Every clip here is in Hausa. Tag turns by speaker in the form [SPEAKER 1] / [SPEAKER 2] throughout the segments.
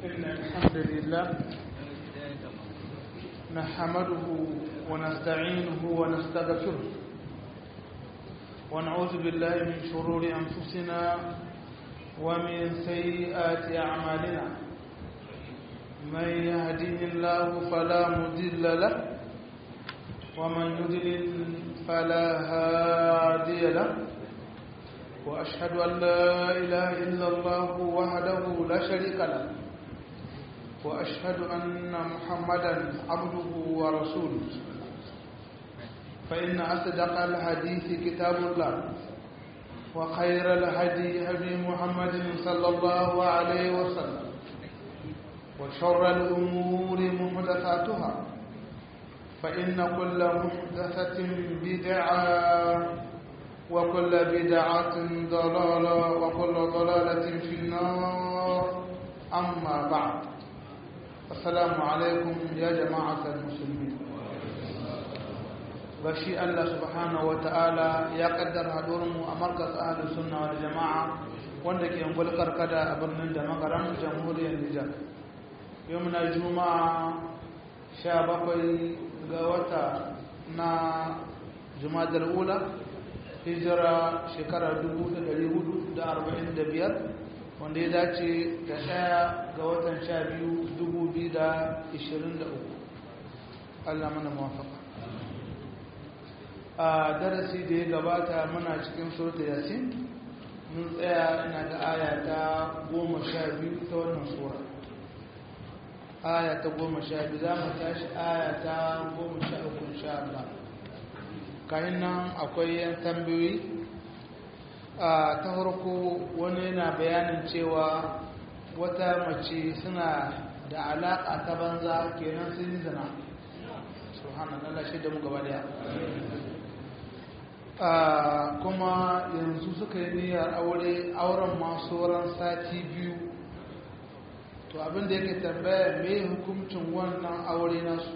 [SPEAKER 1] إن الحمد لله نحمده ونستعينه ونستغفره ونعوذ بالله من شرور أنفسنا ومن سيئات أعمالنا من يهده الله فلا مضل له ومن يضلل فلا هادي له وأشهد أن لا إله إلا الله وحده لا شريك له وأشهد أن محمدا عبده ورسوله فإن أصدق الحديث كتاب الله وخير الهدي هدي محمد صلى الله عليه وسلم وشر الأمور محدثاتها فإن كل محدثة بدعة وكل بدعة ضلالة وكل ضلالة في النار أما بعد السلام عليكم يا جماعة المسلمين bashi Allah subhanahu wa ta'ala ya kaddara hadurinmu a markas ahalus sunna wal jama'a wanda ke yankul karkada a birnin da makaran jamhuriyar Nijar yau muna juma'a sha bakwai ga wata na jumadar ula hijira shekara 1445 wanda ya dace da ɗaya ga watan sha biyu 2023 Allah mana mawafaka a darasi da ya gabata muna cikin surta yasin mun tsaya ina da aya ta goma sha biyu ta wannan sura aya ta goma sha biyu za mu tashi aya ta goma sha uku sha Allah kayan nan akwai yan tambayoyi a ta farko wani yana bayanin cewa wata mace suna da alaƙa ta banza kenan sun yi zina subhanallah shi da mu gaba daya kuma yanzu suka yi niyyar aure auren masu ran sati biyu to abinda yake tambaya mai hukuncin wannan aure nasu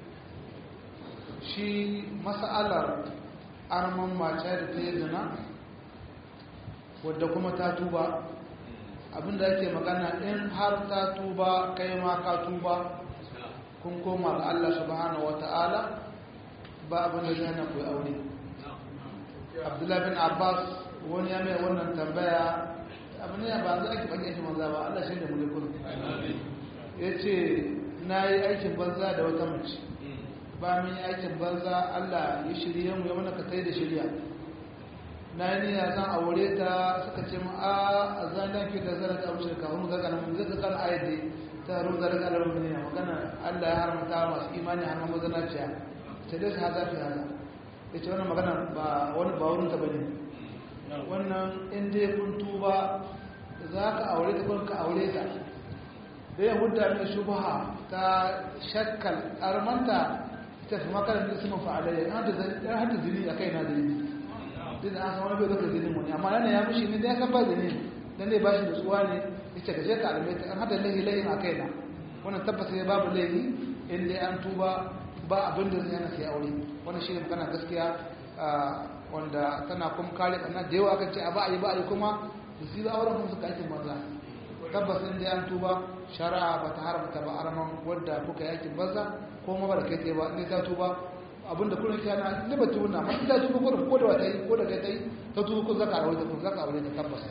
[SPEAKER 1] shi mas'alar arman mace da ta yi zina wadda kuma ta tuba abinda ake magana in har ta tuba kai ma ka tuba kun koma ga Allah subhanahu wata'ala ba abinda zai na kuwa aure abdullahi bin abbas wani ya mai wannan tambaya abin ya ba za a ki baki aikin banza ba Allah shi da mulkul ya ce na yi aikin banza da wata mace ba min yi aikin banza Allah ya shirye mu ya mana ka tai da shirya na yi niyya zan aure ta suka ce mu a zan dan ki da zara ta wuce ka hun zaka nan zaka kan ayati ta ru zara ga lamun ne magana Allah ya haramta masu imani har mazana ciya sai dai su haza fi haza yace wannan magana ba wani ba wurin ta bane wannan in dai kun tuba za ka aure ta kun ka aure ta da ya hudda mai shubha ta shakkal armanta ta fi makarar da suna fa'alayya ya hada zini a kai na zini duk da an san wani bai zaka zinin wani amma yana ya mushi ne da ya san ba zini dan zai ba shi da tsuwa ne ya ce ka je ka alamai ta an hada lahi lahin a kai na wannan tabbata ya babu lahi in dai an tuba ba abin da zai hana sai aure wannan shi ne magana gaskiya wanda tana kuma kare ɓanna da yawa kan ce a ba a yi ba a yi kuma da su ba auren kuma suka aikin banza tabbas in dai an tuba shari'a ba ta haramta ba araman wadda kuka yakin banza ko ma ba da kai tsaye ba in ta tuba abinda kullum ka na ne ba tuna ma in ta tuba ko da ko da wata yi ko da kai tai ta tuba ko zaka aure ta ko zaka aure ta tabbas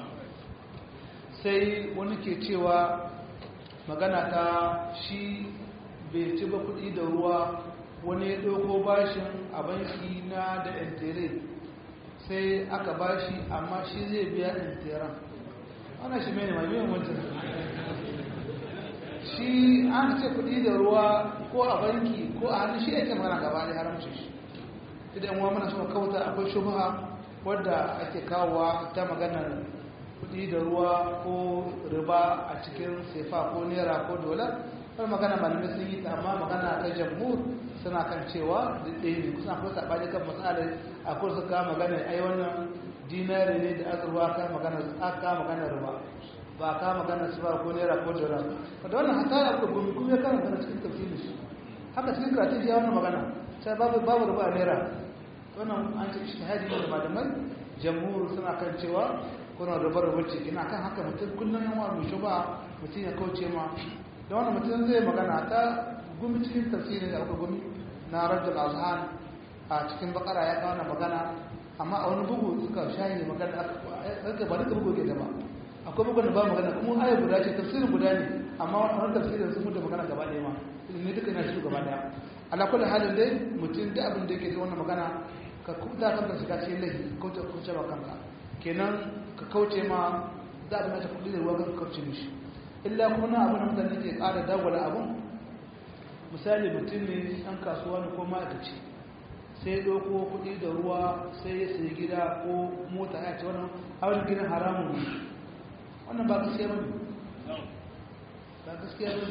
[SPEAKER 1] sai wani ke cewa magana ta shi bai ci ba kuɗi da ruwa wani ya ɗauko bashin a banki na da intere sai aka bashi amma shi zai biya interen ana shi mai mai mai wancan shi an ce kudi da ruwa ko a banki ko a hannun shi yake magana gaba da haramci shi idan wa muna so kauta akwai shubha wadda ake kawowa ta maganar kudi da ruwa ko riba a cikin sefa ko naira ko dola har magana malamai sun yi ta amma magana ta jamhur suna kan cewa ɗaya ne kusan akwai saɓani kan matsalar akwai su kama magana ai wannan dinari ne da azurwa ka magana aka magana riba ba ka magana su ba ko naira ko dola da wannan hata ya ko gumi kuma ya kana magana cikin tafsirin shi haka cikin karatun ya wannan magana sai babu babu riba naira wannan an ce ishtihadi ne da malamai jamhur suna kan cewa kuna da bar wacce ina kan haka mutum kullum yan wa mai shuba mutum ya kauce ma da wannan mutum zai magana ta gumi cikin tafsirin da aka gumi na rajul azhan a cikin bakara ya kawo magana amma a wani bugu suka shayi magana aka ba duka bugu ke da ba akwai bugun da ba magana kuma ayar guda ce tafsirin guda ne amma wani tafsirin sun mutu magana gaba ɗaya ma ne duka yana shi gaba ɗaya ala kullu halin dai mutum da abin da yake da wannan magana ka kuta kanka shiga cikin laifi kauce kauce ba kanka kenan ka kauce ma za a mace kuɗi da ruwa ka kauce mishi illa kuma na abin da mutane ke ƙara dagwala abin misali mutum ne ɗan kasuwa ne ko ma'aikaci sai ɗauko kuɗi da ruwa sai ya sayi gida ko mota ya ce wannan abin gidan haramun ne wannan ba gaskiya ba ne ba gaskiya ba ne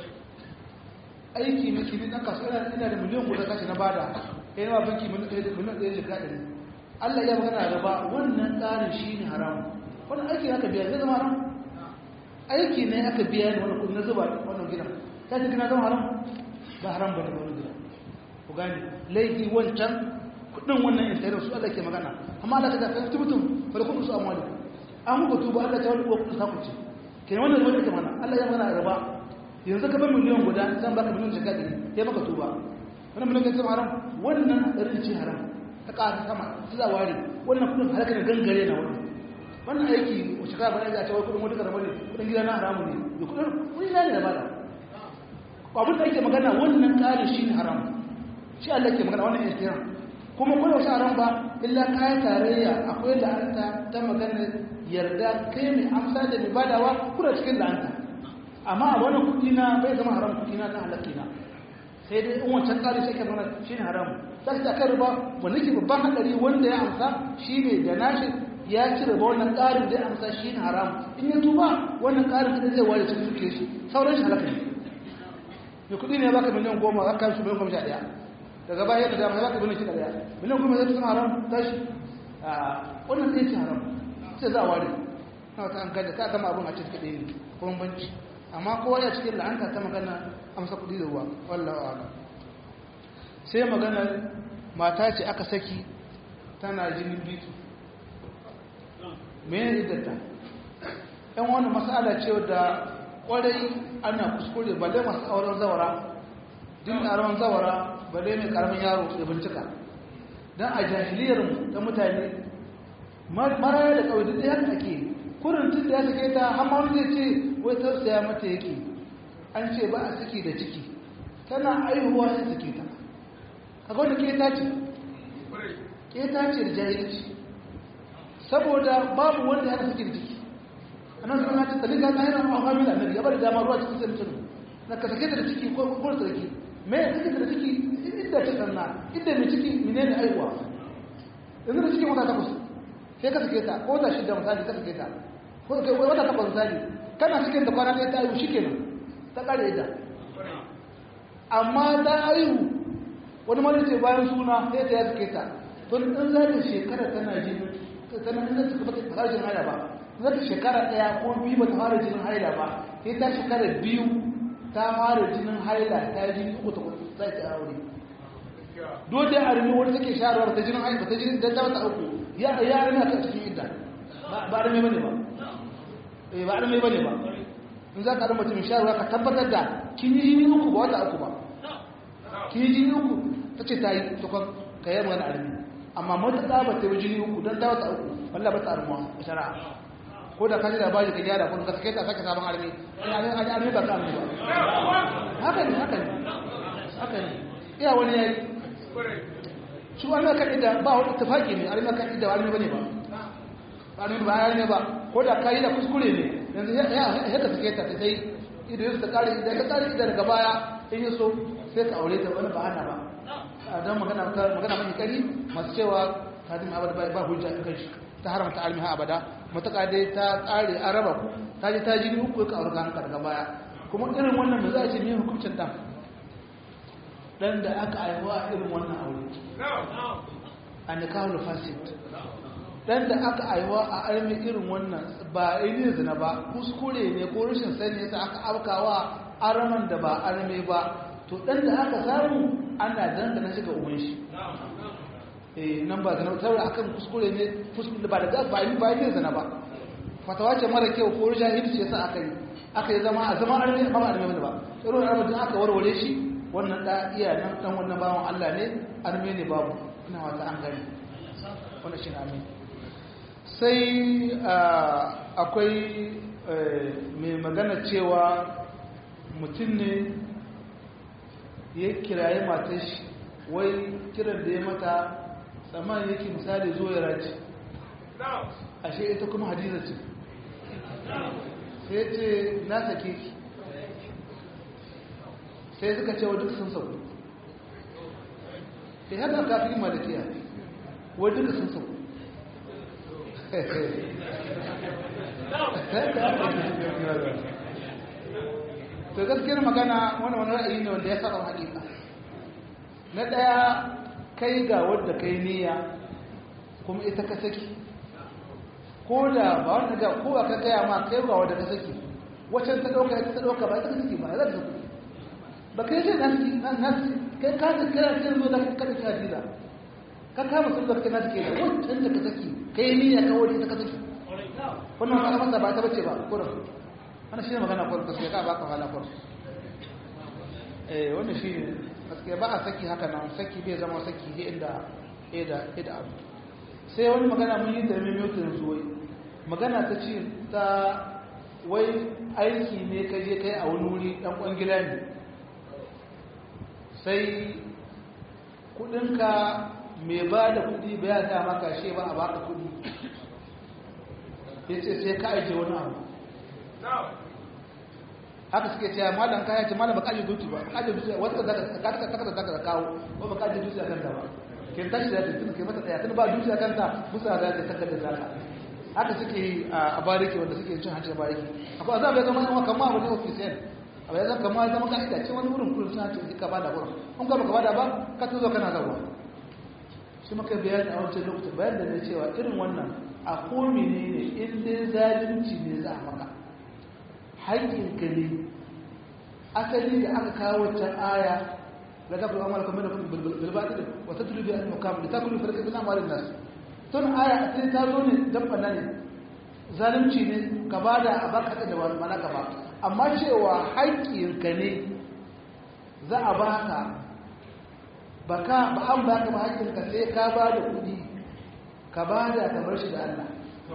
[SPEAKER 1] aiki na kimi ɗan kasuwa ina da miliyan guda kashi na bada ya yi wa banki miliyan ɗaya jika ɗari allah ya magana da ba wannan tsarin shi ne haramun wannan aiki aka biya zai zama haram aiki ne aka biya ne wannan kudi na zuba wannan gidan ta ce gina zama haram ba haram ba da wani gidan ku gani laifi wancan kudin wannan intanet su Allah ke magana amma Allah ta ga kai mutum fa kudin su amwali an muku tuba Allah ta wani ko kudin saku ce kenan wannan wani ke mana Allah ya magana riba yanzu ka bar miliyan guda zan baka miliyan jaka ɗari ya maka tuba wannan miliyan ka haram wannan ɗarin ce haram ta ƙara sama ta za ware wannan kudin halaka da gangare na wannan wannan aiki wace kaya bane za a cewa kudin wata karama ne kudin gida na haramu ne da kudin kudin na ne da bada abin da ake magana wannan ƙarin shi ne haramu shi Allah ke magana wannan istiyan kuma kuma wasu haram ba illa kayan tarayya akwai la'anta ta magana yarda kai mai amsa da mai badawa kuna cikin la'anta amma a wani kudi na bai zama haram kudi na na halakki na sai dai in wancan ƙari shi ke mana shi ne haramu za ka ta riba wanda ke babban haɗari wanda ya amsa shi ne da nashi ya ci riba wannan ƙarin da ya amsa shi ne haramu in ya tuba wannan ƙarin kaɗai zai ware cikin suke shi sauran shi halakka ne mai kudi ne ya baka miliyan goma za ka shi miliyan goma sha ɗaya daga baya da dama ya baka miliyan shida ɗaya miliyan goma zai tun haram tashi a wannan zai ci haram sai za a ware na wata an gada ta gama abin a cikin kaɗai ne kuma banci amma kowa ya cikin la'anta ta magana amsa kudi da ruwa wallawa ala sai magana mata ce aka saki tana jinin bitu mene iddata yan wani masala ce da kwarai ana kuskure balle masu auren zawara din auren zawara balle mai karamin yaro ya bincika don a jahiliyarmu ta mutane maraya da kawai duk haka ake kurin tun da ya sake ta hamma wani zai ce wai tausaya mata yake an ce ba a saki da ciki tana aihuwa sai sake ta kaga wanda ke ta ce ke ta ce da jahilci saboda babu wanda yana saki da ciki annan sun hajji talika ta hanyar a hamila annabi ya bari dama ruwa cikin sai mutum na ka sake da ciki ko ko sarki me ya sake da ciki inda ta sanna inda mai ciki menene aihuwa yanzu da cikin wata takwas sai ka sake ta ko da shida misali ka sake ta ko kai wata takwas misali kana cikin da kwana ɗaya ta aihu shikenan ta kare ita amma ta aihu wani mara ce bayan suna sai ta ya sake ta to in za ta shekara tana jini tana in za ta kuma ta fara jin haila ba za ta shekara ɗaya ko biyu ba ta fara jinin haila ba sai ta shekara biyu ta fara jinin haila ta yi jini uku ta kudu sai ta aure dole a rumi wani take shahararwa ta jinin haila ta jinin dan ta wata uku ya ya rina ta cikin idda ba a rumi bane ba eh ba a rumi bane ba in za ka rama mutum shahararwa ka tabbatar da kin yi jini uku ba wata uku ba kin yi jini uku ta ce ta yi tukon ka yi magana a rumi amma matuƙa ba ta yi jini uku don ta wata uku wallah ba ta armuwa a shari'a ko da kaji labari ka gyara kuma ka sake ta sake sabon armi an armi ba ka armi ba haka ne haka ne haka ne iya wani yayi shi armi kan ida ba wani tafaki ne armi kan ida armi bane ba armi ba armi ba ko da kayi da kuskure ne yanzu ya ya ka sake ta sai idan ta kare idan ka kare idan daga baya in yi so sai ka aure ta wani ba ana ba don magana magana mai kari masu cewa kadim abada ba hujja kan shi ta haramta almiha abada matuƙa dai ta ƙare an raba ku ta ji ta jini uku ka aure kanka daga baya kuma irin wannan da za a ce ne hukuncin ɗan ɗan da aka aiwa a irin wannan aure a nikahul fasid ɗan da aka aiwa a armi irin wannan ba ainihin zina ba kuskure ne ko rashin sani yasa aka afkawa araman da ba arme ba to ɗan da aka samu ana dangana shi ga uban shi nan ba zana saboda akan kuskure ne kuskure ba da ba yi ba yi zana ba fatawa ce mara kyau ko jahilci yasa aka yi aka yi zama a zama arme ba arme wani ba irin arme din aka warware shi wannan da iya nan dan wannan bawan Allah ne arme ne babu ina wata an gani wannan shi amin sai akwai mai magana cewa mutum ne ya kiraye matar shi wai kiran da ya mata tsammanin yake misali zo ya raci ashe ita kuma hadiza ce sai ce na sake ki sai suka ce wa duk sun sauku sai haka kafin malakiya wa duk sun sauku to gaskiyar magana wani wani ra'ayi ne wanda ya saba haƙiƙa na ɗaya kai ga wadda kai niyya kuma ita ka saki ko da ba wanda ga ko ka gaya ma kai ga wadda ka saki wacce ta ɗauka ita ta ɗauka ba ita ka saki ba za ta saki ba kai ce naski naski kai ka ta kira kai zo da ka kada ki hadila ka kama sun da kai naski da wacce da ka saki kai niyya ka wadda ita ka saki wannan ba masa ba ta bace ba kurin wannan shine magana kurin gaskiya ka baka hala kurin eh wannan shine gaskiya ba a saki haka nan saki bai zama saki ne inda ida ida abu sai wani magana mun yi da mai mutum yanzu wai magana ta ce ta wai aiki ne ka je kai a wani wuri dan kwangila ne sai kudinka mai ba da kudi ba ya sa maka shi ba a baka kudi ya ce sai ka aike wani abu haka suke cewa malam kaya ce malam baka aje dutu ba baka aje dutu wata da ka ka ka ka ka kawo ko baka aje dutu a kanta ba ke tashi da tun ke mata tsaya tun ba dutu a kanta musa da ta takkata da zaka haka suke a bariki wanda suke cin hanci bariki akwai azab ya zama kuma kamar abu ne official abu ya zama kamar zama ka'ida ce wani wurin kullum suna ce ka bada wurin in ka baka bada ba ka tuzo kana zawa shi maka bayani a wancan lokacin bayan da ne cewa irin wannan a komi ne ne in dai zalunci ne za a maka haƙƙinka ne asali da aka kawo wancan aya da gafi wa amala kamar da bilbaɗi da wata tulubi a mukam da ta kulu farka bin amalin nasu tun aya asali ta zo ne don ɓanna ne zalunci ne ka ba da a baka da mana ka ba amma cewa haƙƙinka ne za a baka ba ka ba an baka ba haƙƙinka sai ka ba da kuɗi ka ba da kamar shi da Allah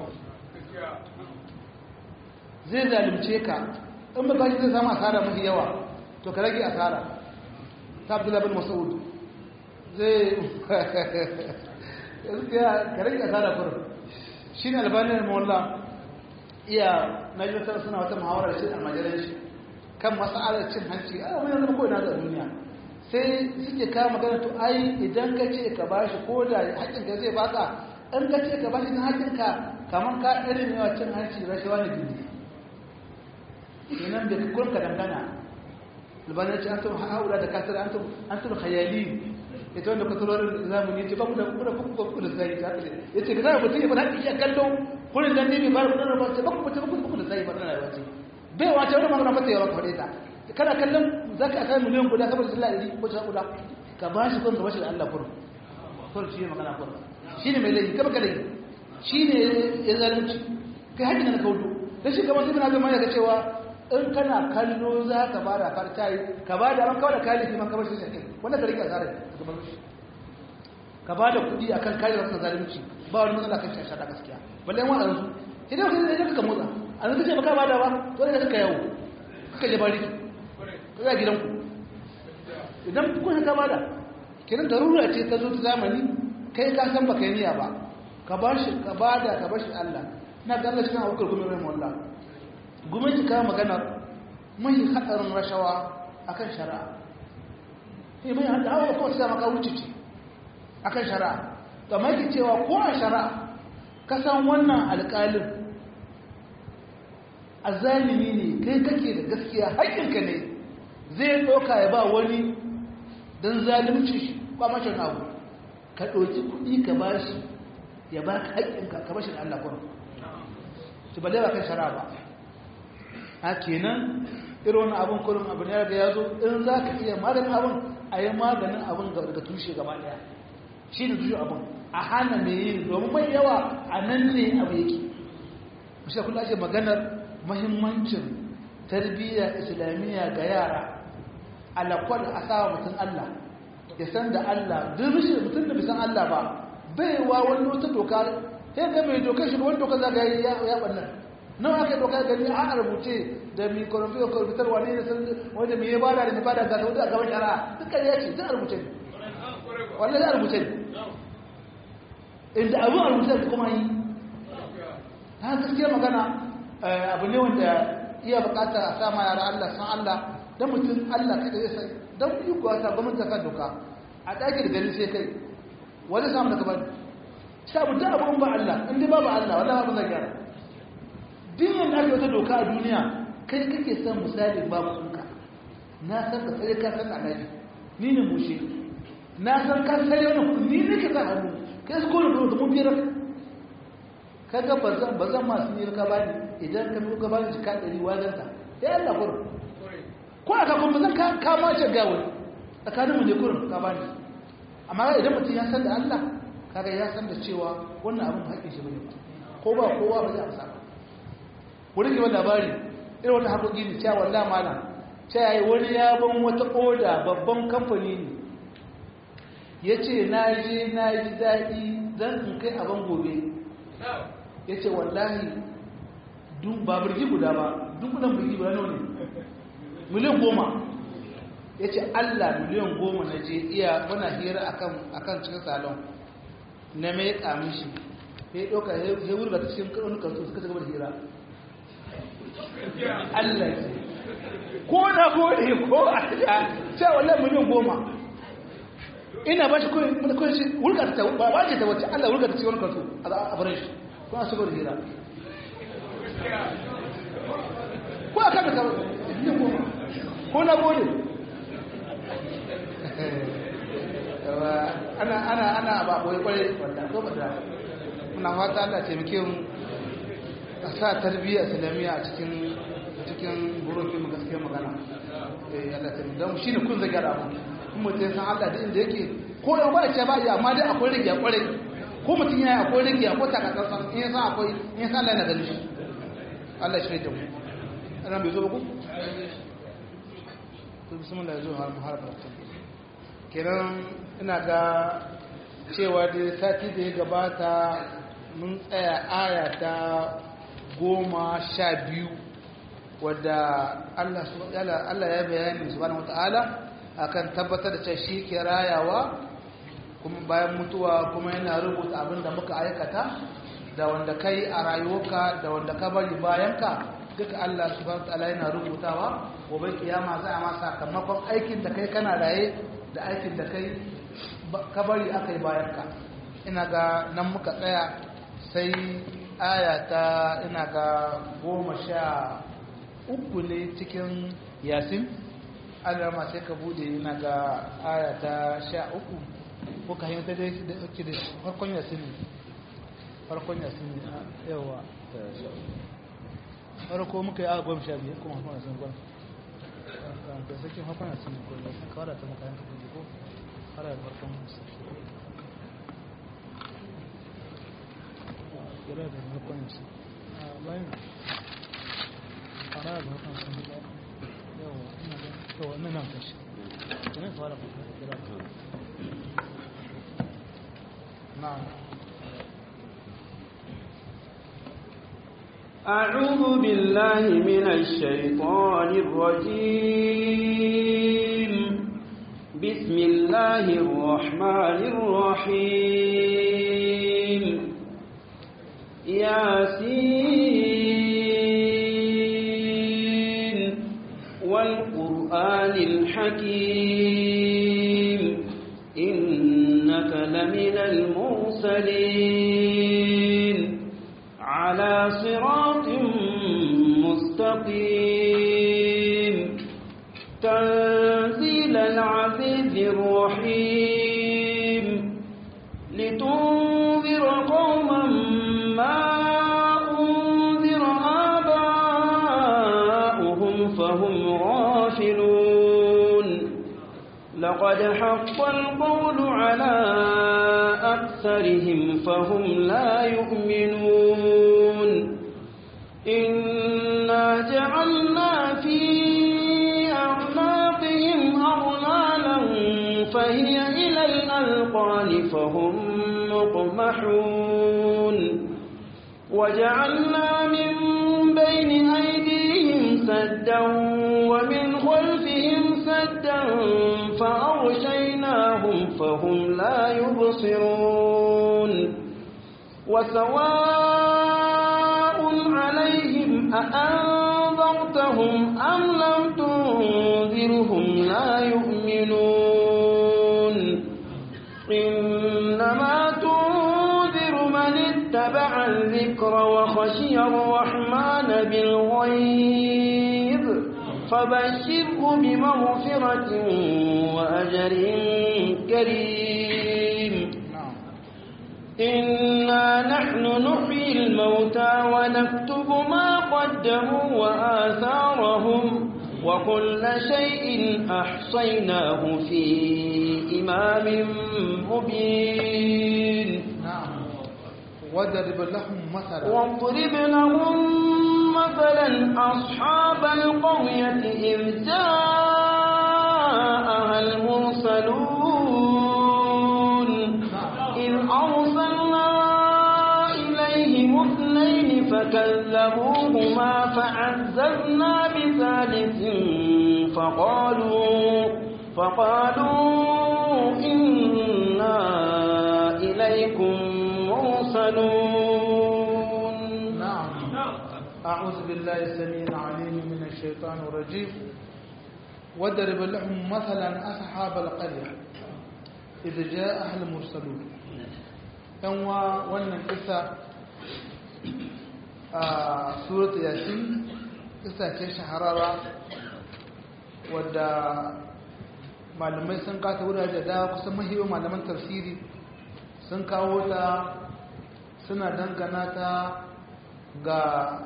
[SPEAKER 1] zai zalimce ka in ba kashi zai samu asara mafi yawa to ka rage asara ta abdullahi bin mas'ud zai ka rage asara kurin shi ne albanin mawalla iya na yi suna wata muhawarar shi a majalar shi kan masa'alar cin hanci a wani yanzu ko ina da duniya sai suke kawo magana to ai idan ka ce ka bashi ko da haƙƙinka zai baka in ka ce ka bashi na haƙƙinka kamar ka irin yawa cin hanci da rashawa ne gindi kenan da kun ka dangana albanin ce an tun haura da kasar an tun khayali ita wanda kusurorin zamani ce ba ku da kuma kuma kuma da sai ta ya ce ga mutum ya fara iya kallo kullun dan ne ba ku da ba ce ba ku mutum kuma da sai ba da rayuwa ce bai wace wani magana mata yawa ka fade ta kana kallon zaka aka miliyan guda saboda sallah ɗari ko ta guda ka ba shi kun ka bashi da Allah kurun kurun shi ne magana kurun shi ne mai laifi kaba ka laifi shi ne ya zalunci kai haƙƙin na kaudu da shi kamar sai na zama ya ga cewa in kana kallo za ka ba da farta yi ka ba da ran kawai da kayan laifi man kamar shi shaƙi wanda ka rike a tsarin gaban shi ka ba da kuɗi a kan kayan rasu zalunci ba wani matsala kan shasha da gaskiya balle yan wa'an su idan wani zai ka motsa a nan kace baka ba da ba to ne ka yawo ka je bari ka za gidanku idan kun ka ba da kiran darura ce ta zo ta zamani kai ka san baka yi niyya ba ka ba shi ka ba da ka ba shi Allah na ga Allah cikin abubakar kuma rai wallah gwamnati ka magana mai hadarin rashawa akan shari'a sai mai hada hawa ko sai maka wuce ce akan shari'a to mai ki cewa ko a shari'a ka san wannan alƙalin azalimi ne kai kake da gaskiya haƙƙinka ne zai ɗauka ya ba wani don zalimci shi kwamashin abu ka ɗauki kuɗi ka ba shi ya ba ka haƙƙinka ka bashi da Allah kwanan ci ba ba kan shara ba a kenan irin wani abin kurin abin ya da ya zo in za ka iya maganin abin a yi maganin abin daga tushe gaba ɗaya shi ne tushe abin a hana mai yin domin mai yawa a nan ne abu yake mashi kula ake maganar mahimmancin tarbiyya islamiyya ga yara alakwal a sawa mutum Allah ya san da Allah duk rashin mutum da bisan Allah ba bai wa wani wata doka sai ga mai dokar shi wani doka za ga ya ya bannan nawa aka doka gani a rubuce da mi korofiyar korofiyar wani ne san wanda mai bada da mai bada ga ta a gaban shara dukkan ya ce zai rubuce ne wallahi zai rubuce ne inda abu a rubuce da kuma yi ta gaskiya magana abu ne wanda iya bukata a sama yara Allah san Allah don mutum Allah kada ya sai don yi kuwa ta gwamnati ta doka a ɗaki da gani sai kai wani samu daga bani ta mutum abu ba Allah in dai babu Allah wallahi ba zai gyara dinin da ake wata doka a duniya kai kake son misali babu sunka na san ka sai ka san alaji ni ne mushe na san ka sai wani ni ne ka sa hannu kai su kone da mun biyar kaga bazan bazan masu yi ka bani idan ka ka bani jika ɗari wajen ta ya Allah kurin ko aka kuma zan ka ka mace ga wani tsakanin mu ne kurin ka bani amma idan mutum ya san da Allah kaga ya san da cewa wannan abin haƙƙin shi bane ko ba kowa ba zai amsa ba wurin yi labari irin wani haƙoƙi ne cewa wallahi malam cewa yi wani ya ban wata oda babban kamfani ne ya ce na je na ji daɗi zan in kai abin gobe ya ce wallahi ba birgi guda ba dubunan birgi guda ne miliyan goma ya ce allah miliyan goma na je iya muna hira a kan cikin salon na mai kamun shi ya yi ɗauka ya wurga ta cikin wani kansu suka gaba da hira allah ya ko na gode ko a ta ce wallahi miliyan goma ina ba shi kawai shi wurga ta ba ba ce ta wacce allah wurga ta cikin wani kansu a barin shi ko a shigar hira ko a kan da ko na gode ana ana ana ba boye kwarai wanda ko ba da muna fata Allah taimake mu a sa tarbiyya islamiyya a cikin cikin burin film gaskiya magana eh Allah taimake dan shine kun zage da abu kuma mutum san Allah da inda yake ko da ba ce ba ya amma dai akwai rige kwarai ko mutum yayi akwai rige akwai takatsantsan in ya san akwai in ya san Allah yana ganin shi Allah shi da mu ana bai zo ba ku to bismillah zo har har karatu kenan ina ga cewa da sati da ya gabata mun tsaya aya ta goma sha biyu wadda Allah ya bayani subhanahu wata'ala akan tabbatar da cewa shi ke rayawa kuma bayan mutuwa kuma yana rubuta abin da muka aikata da wanda kai a rayuwarka da wanda ka bari bayanka duka Allah subhanahu wata'ala yana rubutawa gobe kiyama za a ma sakamakon aikin da kai kana raye da aikin da kai kabari aka yi bayanka ina ga nan muka tsaya sai aya ta ina ga goma sha uku ne cikin yasin alarma sai ka bude ina ga aya ta sha uku ko ka hanyar dai da ake da farkon yasin ne farkon yasin ne yawa farko muka yi a goma sha biyar kuma farkon yasin goma da sakin farkon yasin ne ko ne kawai da ta muka yanka kudi ko har da farkon yasin kira da farkon yasin a bayan fara da farkon yasin da yawa ina da yawa ina nan kashi ina fara farkon kira na'am
[SPEAKER 2] أعوذ بالله من الشيطان الرجيم بسم الله الرحمن الرحيم ياسين والقرآن الحكيم إنك لمن المرسلين على صراط مستقيم تنزيل العزيز الرحيم لتنذر قوما ما أنذر آباؤهم فهم غافلون لقد حق القول على أكثرهم فهم لا يؤمنون إنا جعلنا هي إلى الأذقان فهم مقمحون وجعلنا من بين أيديهم سدا ومن خلفهم سدا فأغشيناهم فهم لا يبصرون وسواء عليهم أأنذرتهم أم لم تنذرهم لا يؤمنون إنما تنذر من اتبع الذكر وخشي الرحمن بالغيب فبشره بمغفرة وأجر كريم إنا نحن نحيي الموتى ونكتب ما قدموا وآثارهم وكل شيء أحصيناه في إمام مبين
[SPEAKER 1] نعم وضرب لهم مثلا
[SPEAKER 2] واضرب لهم مثلا أصحاب القرية إذ جاءها المرسلون إذ أرسلنا إليهم اثنين فكذبوهما فعززنا بثالث فقالوا فقالوا إنا إليكم مرسلون
[SPEAKER 1] نعم أعوذ بالله السميع العليم من الشيطان الرجيم وضرب لهم مثلا أصحاب القرية إذ جاء أهل المرسلون yanwa wannan kisa a surat yasin kisa ce shahararra wadda malamai sun kata wurare da kusan mahiyar malaman tafsiri sun kawo ta suna dangana ta ga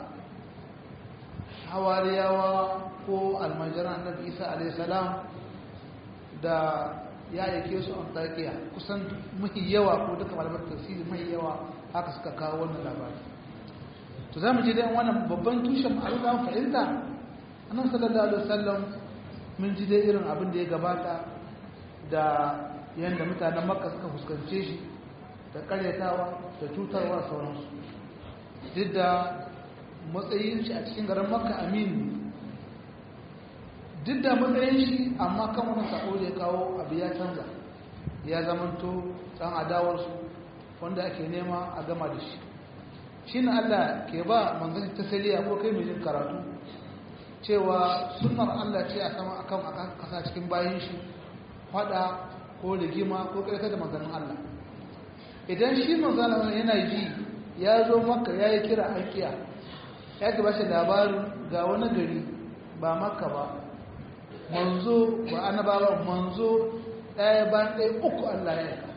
[SPEAKER 1] hawariyawa ko almajiran annabi isa alaihissalam da ya yake su an taƙiya kusan mahi yawa ko duka malamar tafsiri mahi yawa haka suka kawo wannan labari to za mu ji dai wannan babban tushen abin da fahimta annan sallallahu alaihi wasallam mun ji dai irin abin da ya gabata da yadda mutanen makka suka fuskance shi da karyatawa da cutarwa sauransu duk da matsayin shi a cikin garin makka aminu duk da matsayin shi amma kan wani sako da ya kawo abu ya canza ya zamanto ɗan adawarsu wanda ake nema a gama da shi shi na allah ke ba manzanci ta saliya ko kai mai karatu cewa sunar allah ce a sama akan a kasa cikin bayan shi fada ko rigima ko ƙarƙar da manzannin allah idan shi manzannin yana ji ya zo maka ya yi kira an kiya ya ba shi labarin ga wani gari ba maka ba manzo ba annabawa manzo ɗaya ba ɗaya uku Allah ya yaka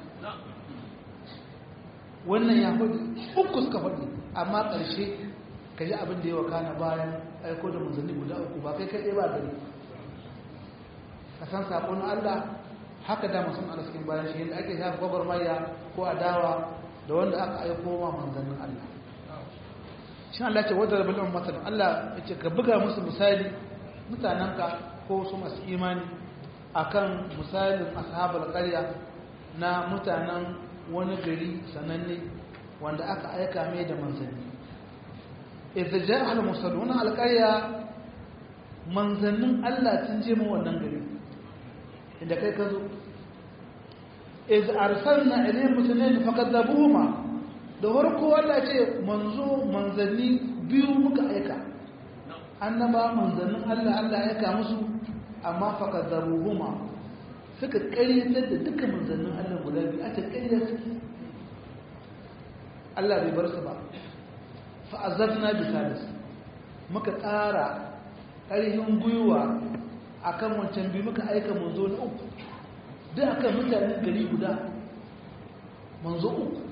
[SPEAKER 1] wannan ya faɗi uku suka faɗi amma ƙarshe ka ji abin da ya wakana bayan aiko da manzanni guda uku ba kai kai ba gari ka san saƙon Allah haka da masu ala cikin bayan shi yadda ake shafi gwagwarmaya ko adawa da wanda aka aiko ma manzannin Allah shi Allah ce wadda rabin ummatar Allah ya ce ka buga musu misali mutanenka ko su masu imani akan misalin ashabar ƙarya na mutanen wani gari sananne wanda aka aika mai da manzanni idza ja'a al-mursaluna al-qarya manzannin Allah sun je mu wannan gari inda kai ka zo iz arsalna ilayhim mutanayn fakadabuhuma da farko Allah ce manzo manzanni biyu muka aika annaba manzannin Allah Allah ya aika musu amma fakadabuhuma suka ƙaryatar da duka manzannin Allah guda biyu aka ƙarya su Allah bai bar su ba fa'azafna bi salis muka tsara ƙarfin gwiwa akan wancan biyu muka aika manzo na uku duk akan mutanen gari guda manzo uku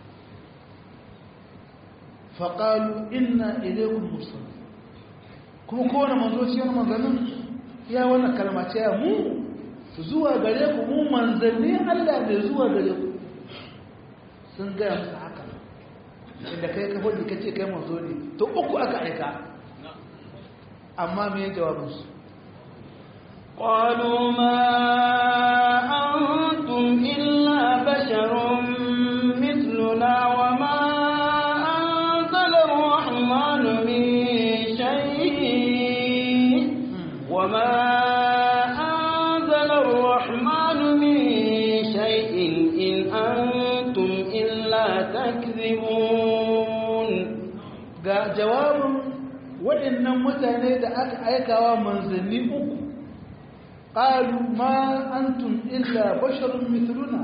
[SPEAKER 1] faƙalu inna ilaikun musul kuma kowane manzo ce wani manzannin ya wannan kalma ce ya mu zuwa gare ku mu manzanni Allah bai zuwa gare ku sun gaya musu haka inda kai ka hudu ka ce kai manzo ne to uku aka aika amma me jawabinsu
[SPEAKER 2] قالوا ما أنت
[SPEAKER 1] jawabin waɗannan mutane da aka aikawa manzanni uku qalu ma antum illa basharun mithluna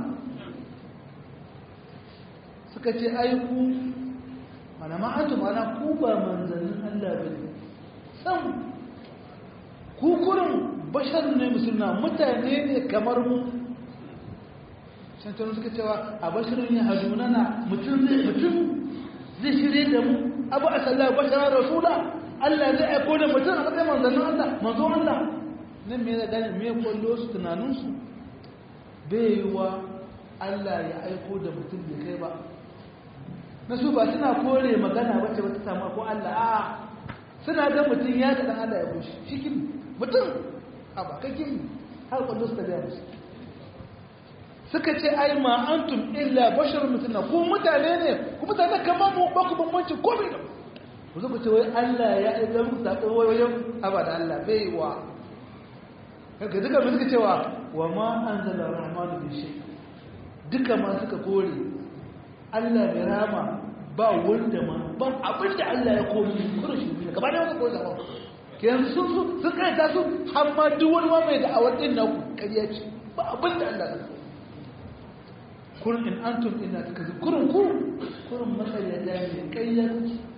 [SPEAKER 1] suka ce ai ku mana ma antum ana ku ba manzannin Allah bane sam ku kurin basharun ne mithluna mutane ne kamar mu shantaru suka cewa a basharun ya hadunana mutum zai mutum zai shirye da mu abu a sallah basharar rasula Allah zai aiko da mutum a matsayin manzannin Allah manzo Allah nan me gane me kwallo su tunaninsu bai yi wa Allah ya aiko da mutum bai kai ba na su ba suna kore magana wacce wata samu ko Allah a suna ga mutum ya ga dan Allah ya bushe shikin mutum a ba kakin har kwallo su ta gaya musu suka ce ai ma antum illa bashar mutuna ku mutane ne ku mutane kamar mu ba ku bambanci komai da ku zuku ce wai Allah ya aika muku sako wayoyin abada Allah bai wa kaga duka mun suka cewa wa ma anzala rahmanu bi shay duka ma suka kore Allah bai rama ba wanda ma ba abin da Allah ya komi kuma shi ne gaba da wanda kore da ba kenan sun sun sun kai ta su har ma duk wani mai da awar din na kariya ce ba abin da Allah ya kurin in antum illa takazu kurin ku kurin matsaya da ne kayyar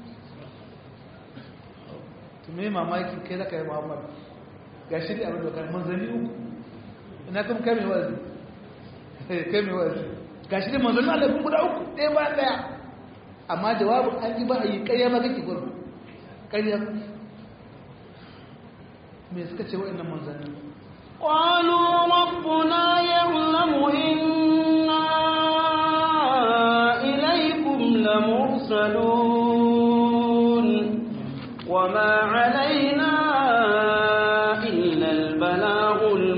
[SPEAKER 1] to me mamaki kai zaka yi Muhammad gashi da abin da kai manzani uku ina kuma kai mai wazi kai mai wazi gashi da manzani Allah kun guda uku ɗaya ba ɗaya amma jawabin an ji ba a yi ƙarya ma kake gurin ƙarya me suka ce wa'annan manzanni
[SPEAKER 2] قالوا ربنا يعلم إنا إليكم لمرسلون وما علينا إلا البلاغ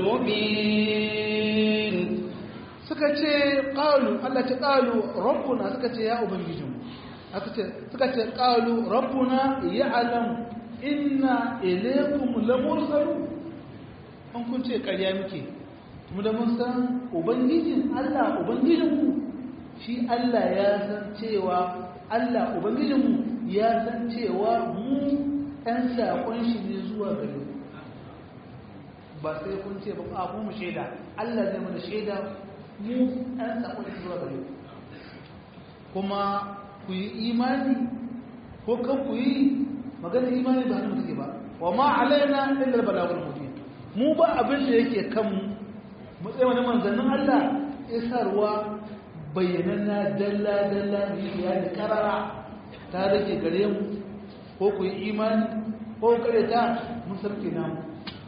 [SPEAKER 2] المبين
[SPEAKER 1] suka ce ƙalu Allah ce ƙalu rabbuna suka ce ya ubangijinmu suka ce ƙalu rabbuna ya alam inna ilaikum lamursalu an kun ce ƙarya muke mu da mun san ubangijin Allah ubangijinmu shi Allah ya san cewa Allah ubangijinmu ya san cewa mu ɗan saƙon shi ne zuwa gare mu ba sai kun ce ba a mu shaida Allah zai mana shaida mu ɗan saƙon shi zuwa gare mu kuma ku yi imani ko kan ku yi magana imani ba hannun take ba wa ma alaina illa balagul mubin mu ba abin da yake kan mu mu tsaye wani manzannin Allah isarwa bayyananna dalla dalla ya da karara ta rage gare mu ko ku yi imani ko ku kare ta mun sarki namu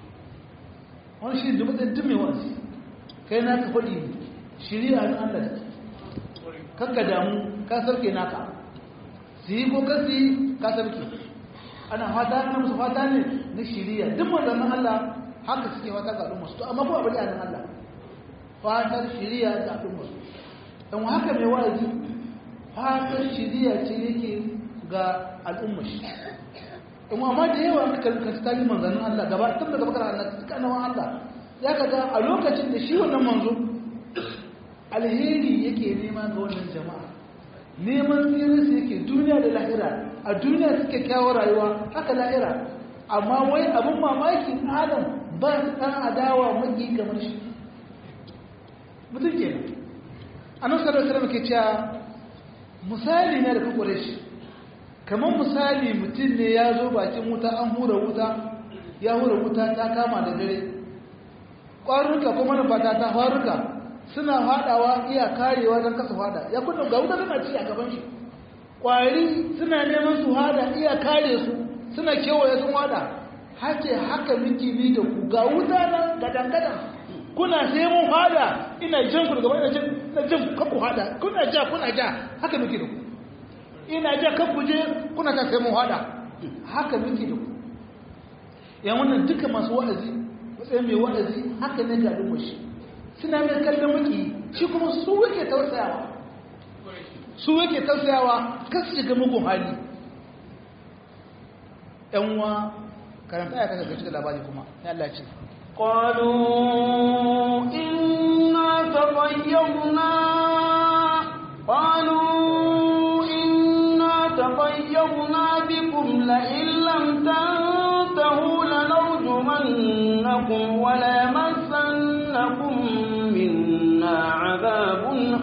[SPEAKER 1] wani shi da mutum duk mai wasu kai na ka faɗi shiri'a na Allah kakka damu ka sarki naka su yi ko kasi ka sarki ana fata na musu fata ne na shiriya duk manzannin Allah haka suke fata ga al'umma su to amma kuma bari a nan Allah fatar shiriya ga al'umma su dan haka mai wa'azi fatar shiriya ce yake ga al'umma shi in amma da yawa aka kalli ta yi manzannin Allah gaba tun daga bakar Allah duka annabawan Allah ya ka ga a lokacin da shi wannan manzo alheri yake nema ga wannan jama'a neman tsirinsu yake duniya da lahira a duniya suke kyawar rayuwa haka lahira amma wai abin mamaki adam ba su ɗan adawa magi kamar shi mutum ke nan annan sarar sarar ke cewa misali na da kakware shi kamar misali mutum ne ya zo bakin wuta an hura wuta ya hura wuta ta kama da dare ƙwarurruka kuma nufata ta faruka suna haɗawa iya karewa don kasa fada ya kunna ga wuta tana ci a gaban shi ƙwari suna neman su hada iya kare su suna kewaye sun hada hace haka miki ni da ku ga wuta nan gadan-gadan kuna sai mun hada ina jan ku daga ina jan ina jan kan ku hada kuna ja kuna ja haka miki da ku ina ja kan ku je kuna ta sai mun hada haka miki da ku yan wannan duka masu wa'azi matsayin mai wa'azi haka ne ga al'ummar shi suna mai kallon maki shi kuma su yake tausayawa su yake tausayawa kan su shiga mugun hali yanwa karanta ya kasa gaci da labari kuma ya Allah ce
[SPEAKER 2] قالوا إنا تطيرنا قالوا إنا تطيرنا بكم لئن لم تنتهوا لنرجمنكم وليمسنكم منا عذاب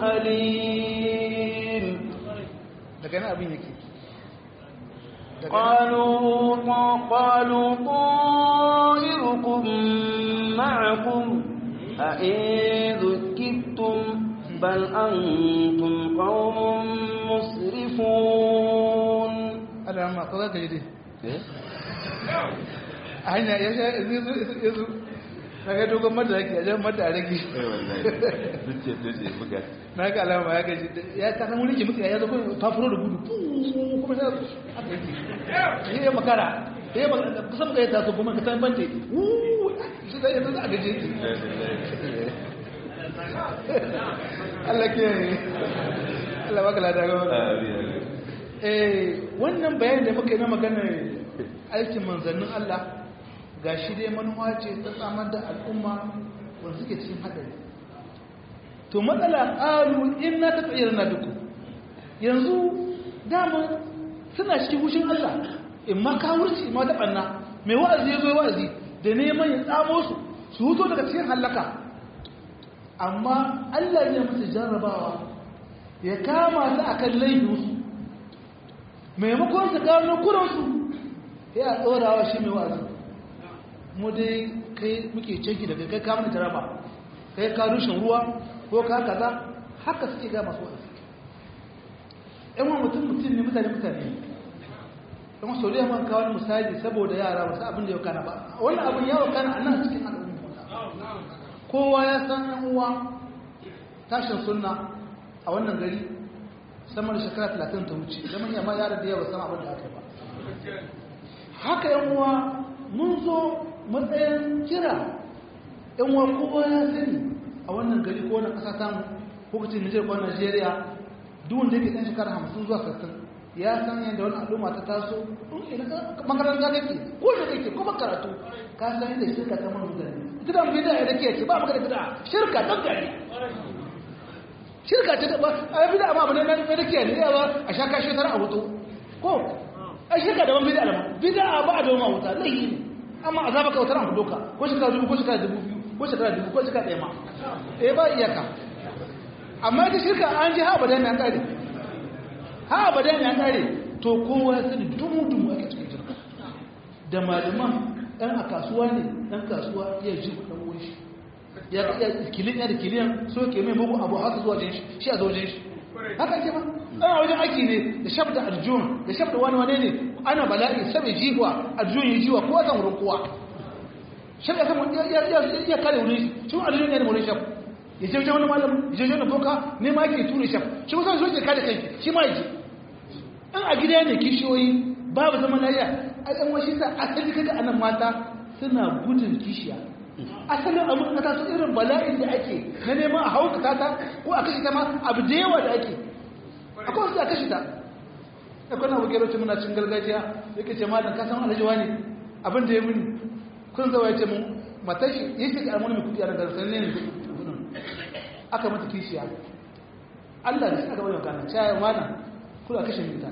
[SPEAKER 2] أليم
[SPEAKER 1] daga nan abin yake
[SPEAKER 2] قالوا قالوا طائركم معكم أئن ذكرتم بل أنتم قوم مسرفون
[SPEAKER 1] ana ma ko za ka yi dai a hanya ya sha ya zo na ga dogon mada yake a jan mada a rage na ga alama ya gaji ya ka san wani ke mutu ya zo kuma fafuro da gudu kuma ya haka yake ya makara ya makara kusan da ya taso kuma ka san bante shi da yanzu za a gaji yake Allah ke Allah baka lada ga eh wannan bayanin da muka yi na maganar aikin manzannin Allah ga shi dai manuwa ce ta samar da al'umma wanda suke cikin haɗari to matsala ƙalu in na ta tsayar na duku yanzu dama suna cikin hushin Allah in ma kawurci ma ta ɓanna mai wa'azi ya zo wa'azi da neman ya tsamo su su huto daga cikin hallaka amma Allah ya musu jarrabawa ya kama su akan laifinsu maimakon su gano kuransu ya tsorawa shi mai wa'azi mu dai kai muke canki daga kai kamun jaraba kai ka rushin ruwa ko ka kaza haka suke ga masu wa'azi yan wa mutum mutum ne mutane mutane yan wasu da yamma kawo misali saboda yara wasu abin da ya kana ba wani abin ya kana a nan cikin al'umma kowa ya san yan uwa tashin sunna a wannan gari sama da shekara talatin ta wuce zama yamma yara da yawa san abin da aka ba haka yan uwa mun zo matsayin kira yan uwa kowa ya sani a wannan gari ko na ƙasa tamu ko kacin Nijar ko Najeriya duk wanda yake ɗan shekara hamsin zuwa sassan ya san yadda wani al'umma ta taso makaranta kake ko da kake kuma karatu ka san yadda shirka ta mana mutane ita da bida ya dake ce ba magana bida shirka dan gari shirka ta ba a bida amma bane nan da dake ne yawa a sha kashe tara a wuto ko a shirka da ban bida alama bida ba a dawo ma wuta laihi ne amma azaba ka wutar an doka ko shekara dubu ko shekara dubu biyu ko shekara dubu ko shekara ɗaya ma eh ba iyaka amma ita shirka an ji ha abadan na kare ha abadan na kare to kowa ya sani dumu dumu ake cikin shirka da malaman ɗan a kasuwa ne ɗan kasuwa ya ji ɗan wuri shi ya ya kilin ya da kiliyan so ke mai mugu abu haka zuwa jin shi shi a zojin shi haka ke ba ana wajen aiki ne da shabda arjun da shabda wani wane ne ana bala'i sabai jiwa arjun yi jiwa kowa zan wurin kowa shabda kan ya kare wurin shi shi arjun ne da wurin shab ya je wani malam ya je wani boka ne ma yake ture shab shi musamman so ke kare kanki shi ma yake an a gida ne kishiyoyi babu zaman lafiya a ɗan washi sa asali kaga anan mata suna gudun kishiya asalin abin ka taso irin bala'in da ake na neman a hauka ta ko a kashe ta ma abu da yawa da ake akwai wasu a kashe ta akwai na bukero ce muna cin gargajiya yake ce malam ka san alhajiwa ne abin da ya muni kun zawa ya ce mun matashi ya ce almuni mai kudi a daga sanin ne aka mata kishiya Allah da shi aka bari magana cewa malam kula kashe mita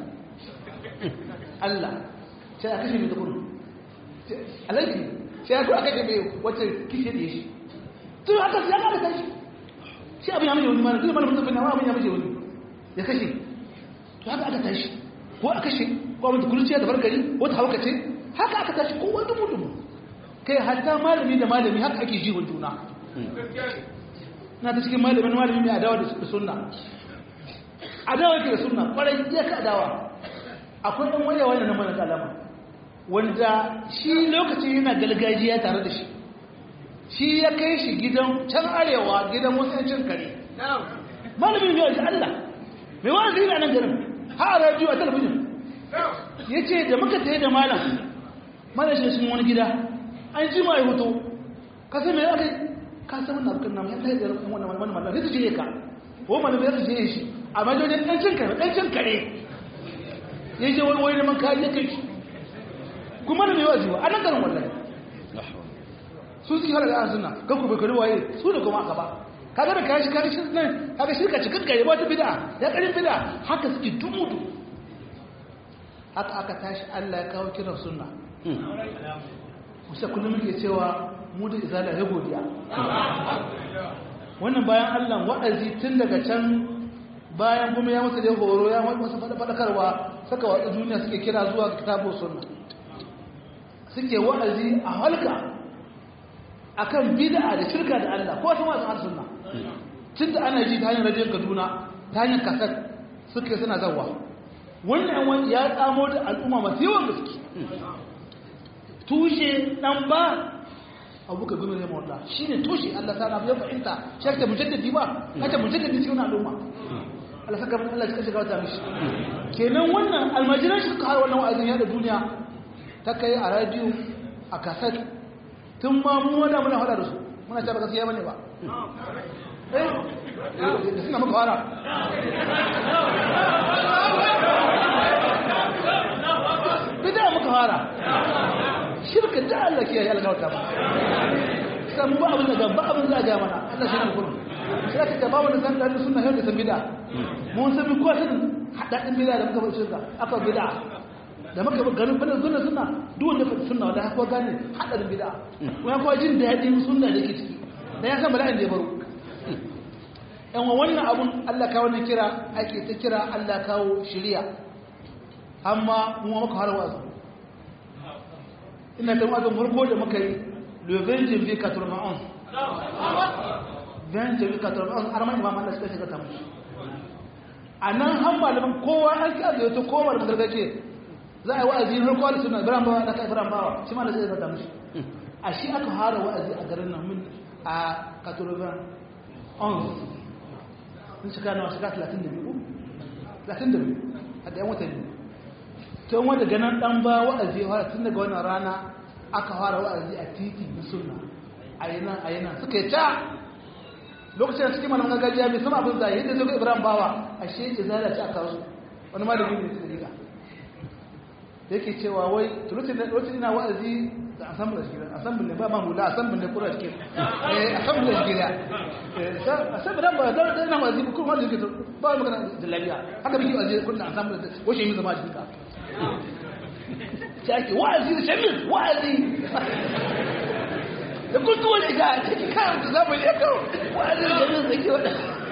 [SPEAKER 1] Allah sai a kashe mita kudu alaiki sai ya kuwa kashe mai wacce kishe da ya shi tun haka ya kada tashi shi abin ya mace wani mana zai mana mutum bin abin ya mace wani ya kashe to haka aka tashi ko a kashe ko abin da kurciya da bargari wata hauka ce haka aka tashi ko wani dumu dumu kai hatta malami da malami haka ake jihun juna na ta cikin malamin malami mai adawa da sunna adawa ke da sunna kwarai iya ka adawa akwai ɗan wani wani na mana kalama wanda shi lokacin yana galgajiya tare da shi shi ya kai shi gidan can arewa gidan wasu yancin kare malamin yau ji Allah mai wani zai nan garin ha a rajiyo a talabijin ya ce da muka tsaye da malam malam shi sun wani gida an ji ma ya hoto ka sai mai aka ka san wannan abokan namu ya tsaye da wannan wani malam zai je ka ko malam ya je shi a majojin ɗancin kare ɗancin kare ya je wani wani neman kariya kai shi kuma da mai wazi wa anan garin wallahi su suke halaga an suna kan ku bai waye su da kuma aka ba kaga da kayan shi kayan shi nan kaga shirka cikin gari ba ta bida ya karin bida haka suke dumudu haka aka tashi Allah ya kawo kiran sunna musa kullum muke cewa mu da izala ya godiya wannan bayan Allah wa'azi tun daga can bayan kuma ya masa da horo ya masa faɗakarwa saka watsa duniya suke kira zuwa ga kitabu sunna suke wa'azi a halka akan bid'a da shirka da Allah ko ta wa'azin sunna tun da ana ji ta hanyar rajin Kaduna ta hanyar kasar suke suna zawa wannan wani ya tsamo da al'umma masu yawan gaske tushe dan ba abu ka gumi ne mawalla shi ne tushe Allah ta nafi ya fahimta shi ake mujaddadi ba ake mujaddadi cikin al'umma Allah saka mun Allah shi shiga wata mishi kenan wannan almajiran shi suka har wannan wa'azin ya da duniya ta kai a radio a kaset tun ma mu wanda muna hada da su muna ta ba gaskiya bane ba eh da suna maka fara bida muka fara shirka da Allah ke yi algawata ba san ba abin da ba abin za a ga mana Allah shi ne kurum shi aka ce ba wani san da sunna yau da san bida mun san bi ko sun hadadin bida da muka bar shirka aka bida da muka bar garin bada sunna sunna duk wanda ka sunna wanda aka gane hadadin bida wani kuma jin da yadin sunna da ke ciki da ya san bala'in da ya baro yan wannan abun Allah kawo ne kira ake ta kira Allah kawo shari'a amma mu muka har wasu ina da wazin farko da muka yi le 20 janvier 91 20 janvier 91 har mai imam Allah suka shiga ta mushi a nan han malaman kowa an ka da yato kowa da gargaje za a yi wa'azi har kowa da suna biran bawa da kai biran bawa shi ma da zai zata mushi a shi aka fara wa'azi a garin nan min a 91 sun shiga nawa shiga 32 32 a da yan watanni tun wanda ganin dan ba wa'azi ya fara tun daga wannan rana aka fara wa'azi a titi na sunna a yi nan a yi nan suka yi ta lokacin da suke malamin gargajiya mai sama abin zai yadda zai ibrahim bawa a shi ya zala ci a kawo wani malamin ne suka riga da yake cewa wai tulutun da lokacin ina wa'azi da asambul da shigira asambul ne ba ma hula asambul ne kura cikin eh asambul da shigira asambul da ba da ina wa'azi kuma wanda yake ba magana da lafiya haka biki wa'azi kullum asambul da wace yi zama cikin ka شاكي وعزي شمس وعزي قلت ولا قاعد كان زاب اليكم وعزي شمس ذكي ولا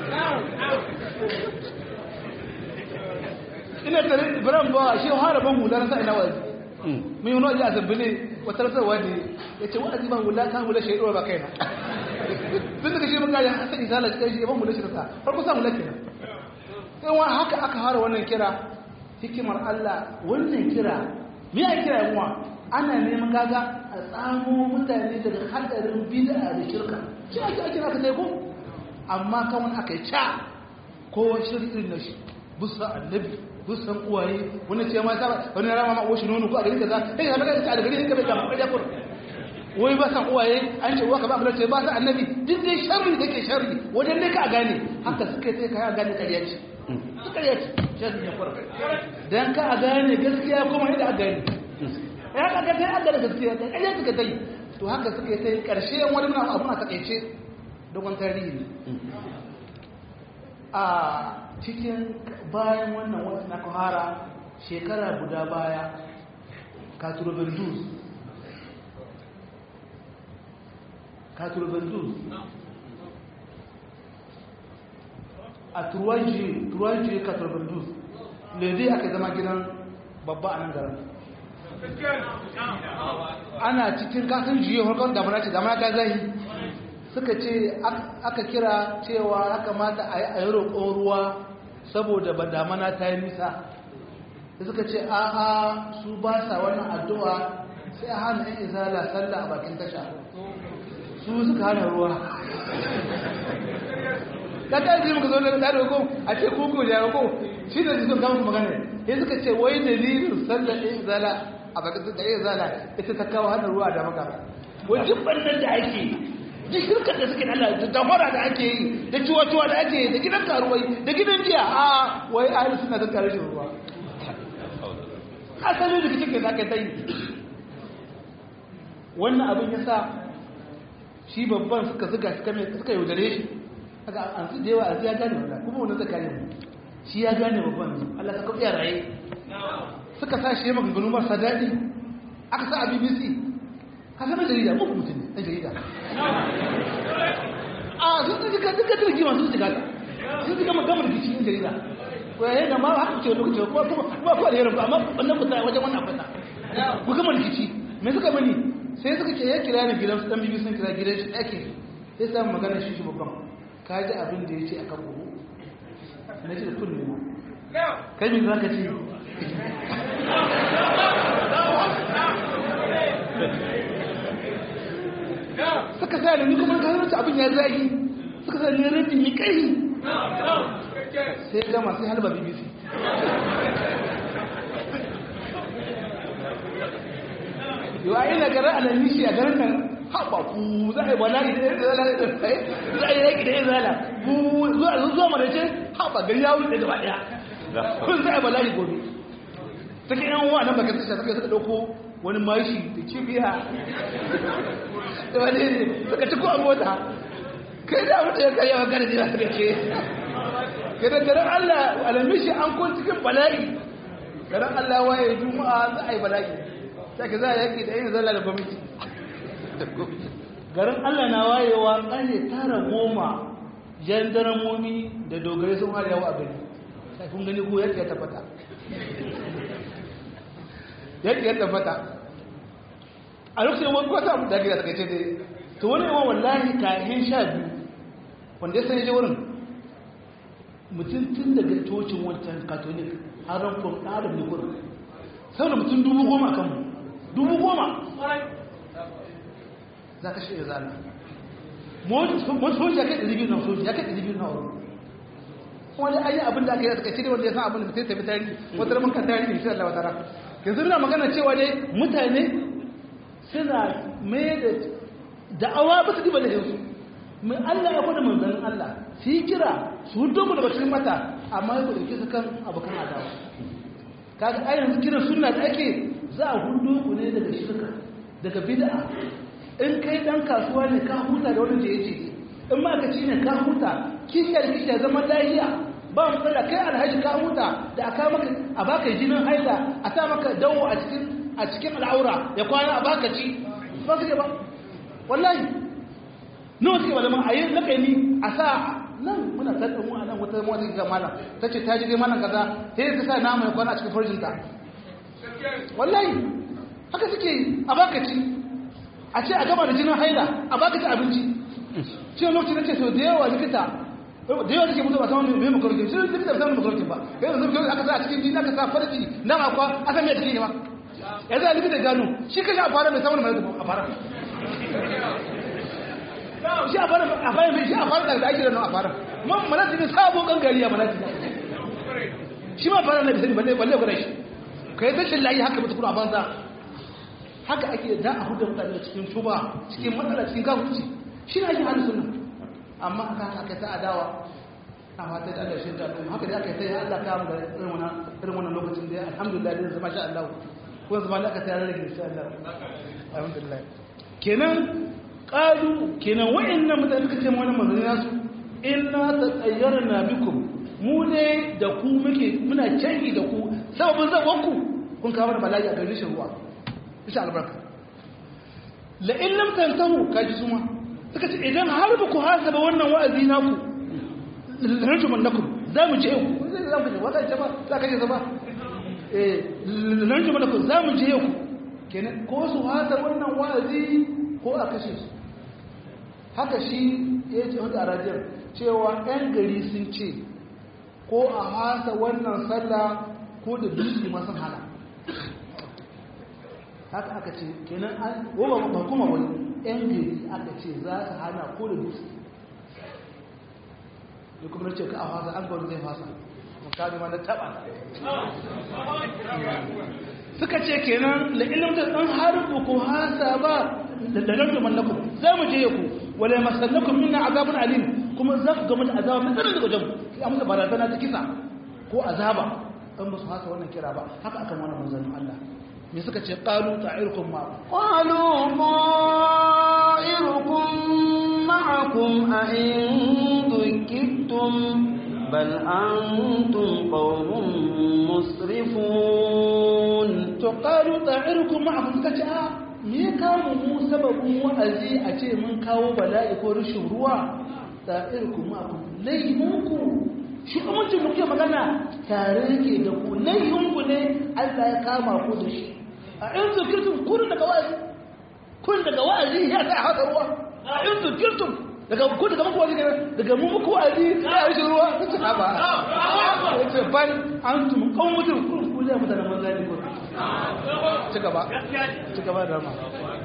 [SPEAKER 1] ina tare Ibrahim ba shi har ban hula na sai na wazi mun yi wazi a zabbine wata rasar wani yace wazi ban hula kan hula shi ba kaina tun daga shi mun ga ya sai isala kai shi ban hula shi ta farko sa hula kenan sai wani haka aka fara wannan kira hikimar Allah wannan kira me ya kira yawa ana neman gaga a tsamo mutane daga hadarin bid'a da shirka shi ake ake aka sai ko amma kawai aka yi ca ko shirkin na shi busa annabi busan uwaye wani ce ma saba wani rama ma oshi nono ko a gari kaza sai ka ga ta da gari ka bai da kariya kur wai ba san uwaye an ce uwa ka ba mu ce ba san annabi duk dai sharri da ke sharri wajen dai ka gane haka suka sai ka gane kariya ce kariya ce sharri ne kur dan ka gane gaskiya kuma yadda a gane ya ka ga sai an gane gaskiya da kariya suka tai to haka suka sai karshe wani na abu na takeice dogon tarihi ne a cikin bayan wannan wata na kahara shekara guda baya katurobendus katurobendus a turuwanci turuwanci katurobendus lede aka zama gidan babba a nan garin ana cikin kasan jiye harkar damana ce damana ta zahi suka ce aka kira cewa ya kamata a yi roƙon ruwa saboda ba damana ta yi nisa da suka ce a'a su ba sa wannan addu'a sai a hana yan izala sallah a bakin tasha su suka hana ruwa ta ta yi muka zo da ɗari ko a ce kuku da ko shi da sun kama magana ya suka ce wai dalilin sallah yan izala a bakin tasha yan izala ita ta kawo hana ruwa da maka wajen ɓannan da ake duk shirkar da suke Allah da damara da ake yi da ciwa-ciwa da ake yi da gidan karuwai da gidan jiya a wai ahli suna da kare shi ruwa asali da kike da ka tai wannan abin ya sa shi babban suka zuga shi kame suka yaudare shi aka an su da yawa a ya gane wannan kuma wannan zaka ne shi ya gane babban Allah ka kafiya raye suka sa shi maganganu marasa daɗi aka sa a bbc ka san jarida muku mutum ne ɗan jarida a sun ji ka duka jirgi masu shiga ta sun ji gama gama rikici yin jarida ko yayin da ma haka ce lokaci ko kuma ba ku alherin ba amma wannan ku tsaya wajen wannan fata ku gama rikici me suka mani sai suka ce ya kira ni gidan su dan bibi sun kira gidan shi ɗaki sai samu magana shi shi babban ka ji abin da ya ce akan buhu na ce da kunne ma kai me za ka ce suka sa da ni kuma ka zama abin ya zagi suka sa ni rabin ni kai sai gama sai halba bbc yau a ina garin alamishi a garin nan haɓa ku za a yi bala'i da yanzu zala da tsaye za a yi yaƙi da yanzu zala ku zuwa zuwa mara ce haɓa gari ya wuce gaba ɗaya kun za a yi bala'i gobe ta ke yan wa nan baka tasha suka suka ɗauko wani mashi da kibiya da wani ne suka ci ko a mota kai da mutu ya karya wa gane jira suka ce gidan garin Allah alamishi an kun cikin bala'i garin Allah waye juma'a za a yi bala'i sai ka za a yaki da yin zalla da gwamnati garin Allah na wayewa ƙarfe tara goma jandaramomi da dogare sun har yawa a gari sai kun gani ko yadda ya tabbata yadda ya tabbata a lokacin wani kwata da gida daga ce dai to wani yawan wallahi kayan sha biyu wanda ya sanya je wurin mutum tun daga cocin wancan katolik har rankon ɗarin ne kurin sau da mutum dubu goma kan mu dubu goma za ka shirya zana wani soji ya kai ɗari biyu na soji ya kai ɗari biyu na wuri wani ayi abin da aka yi a takaice ne wanda ya san abin da mutum tafi tarihi wata ramin kan tarihi insha Allah wata rana yanzu na magana cewa dai mutane suna mai da da'awa ba su diba da yanzu mai Allah ya kwada manzannin Allah su yi kira su hudu mu da bacin mata amma ya ɗauke su kan abokan adawa kaga a yanzu kiran sunna da ake za a hudu ku ne daga shirka daga bid'a in kai dan kasuwa ne ka huta da wani da yace in ma ka ci ne ka huta kishiyar kishiyar zaman lafiya ba mu tsada kai alhaji ka huta da aka maka a baka jinin haila a sa maka dawo a cikin a cikin al'aura ya kwana a baka ci ba su ba wallahi nawa suke malama a yi lakani a sa nan muna tattalin mu a nan wata mawata ga malam ta ce ta jige malam kaza sai ta sa nama ya kwana a cikin farjinta wallahi haka suke a baka ci a ce a gama da jinin haila a baka ci abinci shi lokacin da ce sau da yawa likita da yawa take mutu ba samun mai makaraukin shi likita ba samun makaraukin ba yanzu zai kyau aka sa a cikin jini aka sa farji na makwa a san mai jiki ne ma ya zai likita gano shi kashi a fara mai samun mai a fara shi a fara a fara mai shi a fara da ake da nan a fara man malati ne sabo gangari a malati shi ma fara na bisani balle balle gwada shi ka yi tashin layi haka mutu kuma a banza haka ake da a hudu mutane cikin shuba cikin matsala cikin kafurci shi ne ake hannun sunan amma aka aka ta adawa a mata da Allah shi ta al'umma haka da aka ta yi Allah ka mu da irin wannan irin wannan lokacin da alhamdulillah da zama sha Allah ko zama da aka ta rage insha Allah alhamdulillah kenan qalu kenan wa'annan mutane suka ce mu wannan manzanni nasu inna tatayyarna bikum mu ne da ku muke muna canji da ku sababin zaban ku kun kawo da bala'i a garin ruwa insha albarka la in lam tantahu kaji suma suka ce idan har ba ku hasaba wannan wa'azi naku rajuman lakum za mu je ku za mu je wata ce ba za ka je zama eh rajuman lakum za mu je ku kenan ko su hasa wannan wa'azi ko a kashe su haka shi ya ce wata arajiyar cewa 'yan gari sun ce ko a hasa wannan sallah ko da dutse masu hana haka aka ce kenan an goma ba kuma wani yan gari aka ce za su hana ko da dutse da kuma na ce ka a fasa an gwani zai fasa makami ma na taba suka ce kenan la ilimta dan harbu ko hasa ba da dalar mallakun za mu je ku wala masallakum minna azabun alim kuma za ku gama da azaba mai tsanin daga wajen ya musu barazana ta kisa ko azaba an ba su hasa wannan kira ba haka aka mana manzannin Allah me suka ce qalu ta'irukum ma
[SPEAKER 2] qalu ta'irukum ma'akum a in dukittum bal antum qawmun musrifun
[SPEAKER 1] to qalu ta'irukum ma'akum suka ce a me ya kawo mu sababin wa'azi a ce mun kawo bala'i ko rashin ruwa ta'irukum ma'akum laihunku shi amincin muke magana tare yake da ku laihunku ne Allah ya kama ku da shi a in zikirtum kun daga wa'azi kun daga wa'azi ya sa haka ruwa a in zikirtum daga ku daga muku wa'azi daga mu muku wa'azi ya yi ruwa kace ha ba yace ban antum qawmutum kun ku da mutanen manzo ne ko ci gaba ci gaba da ma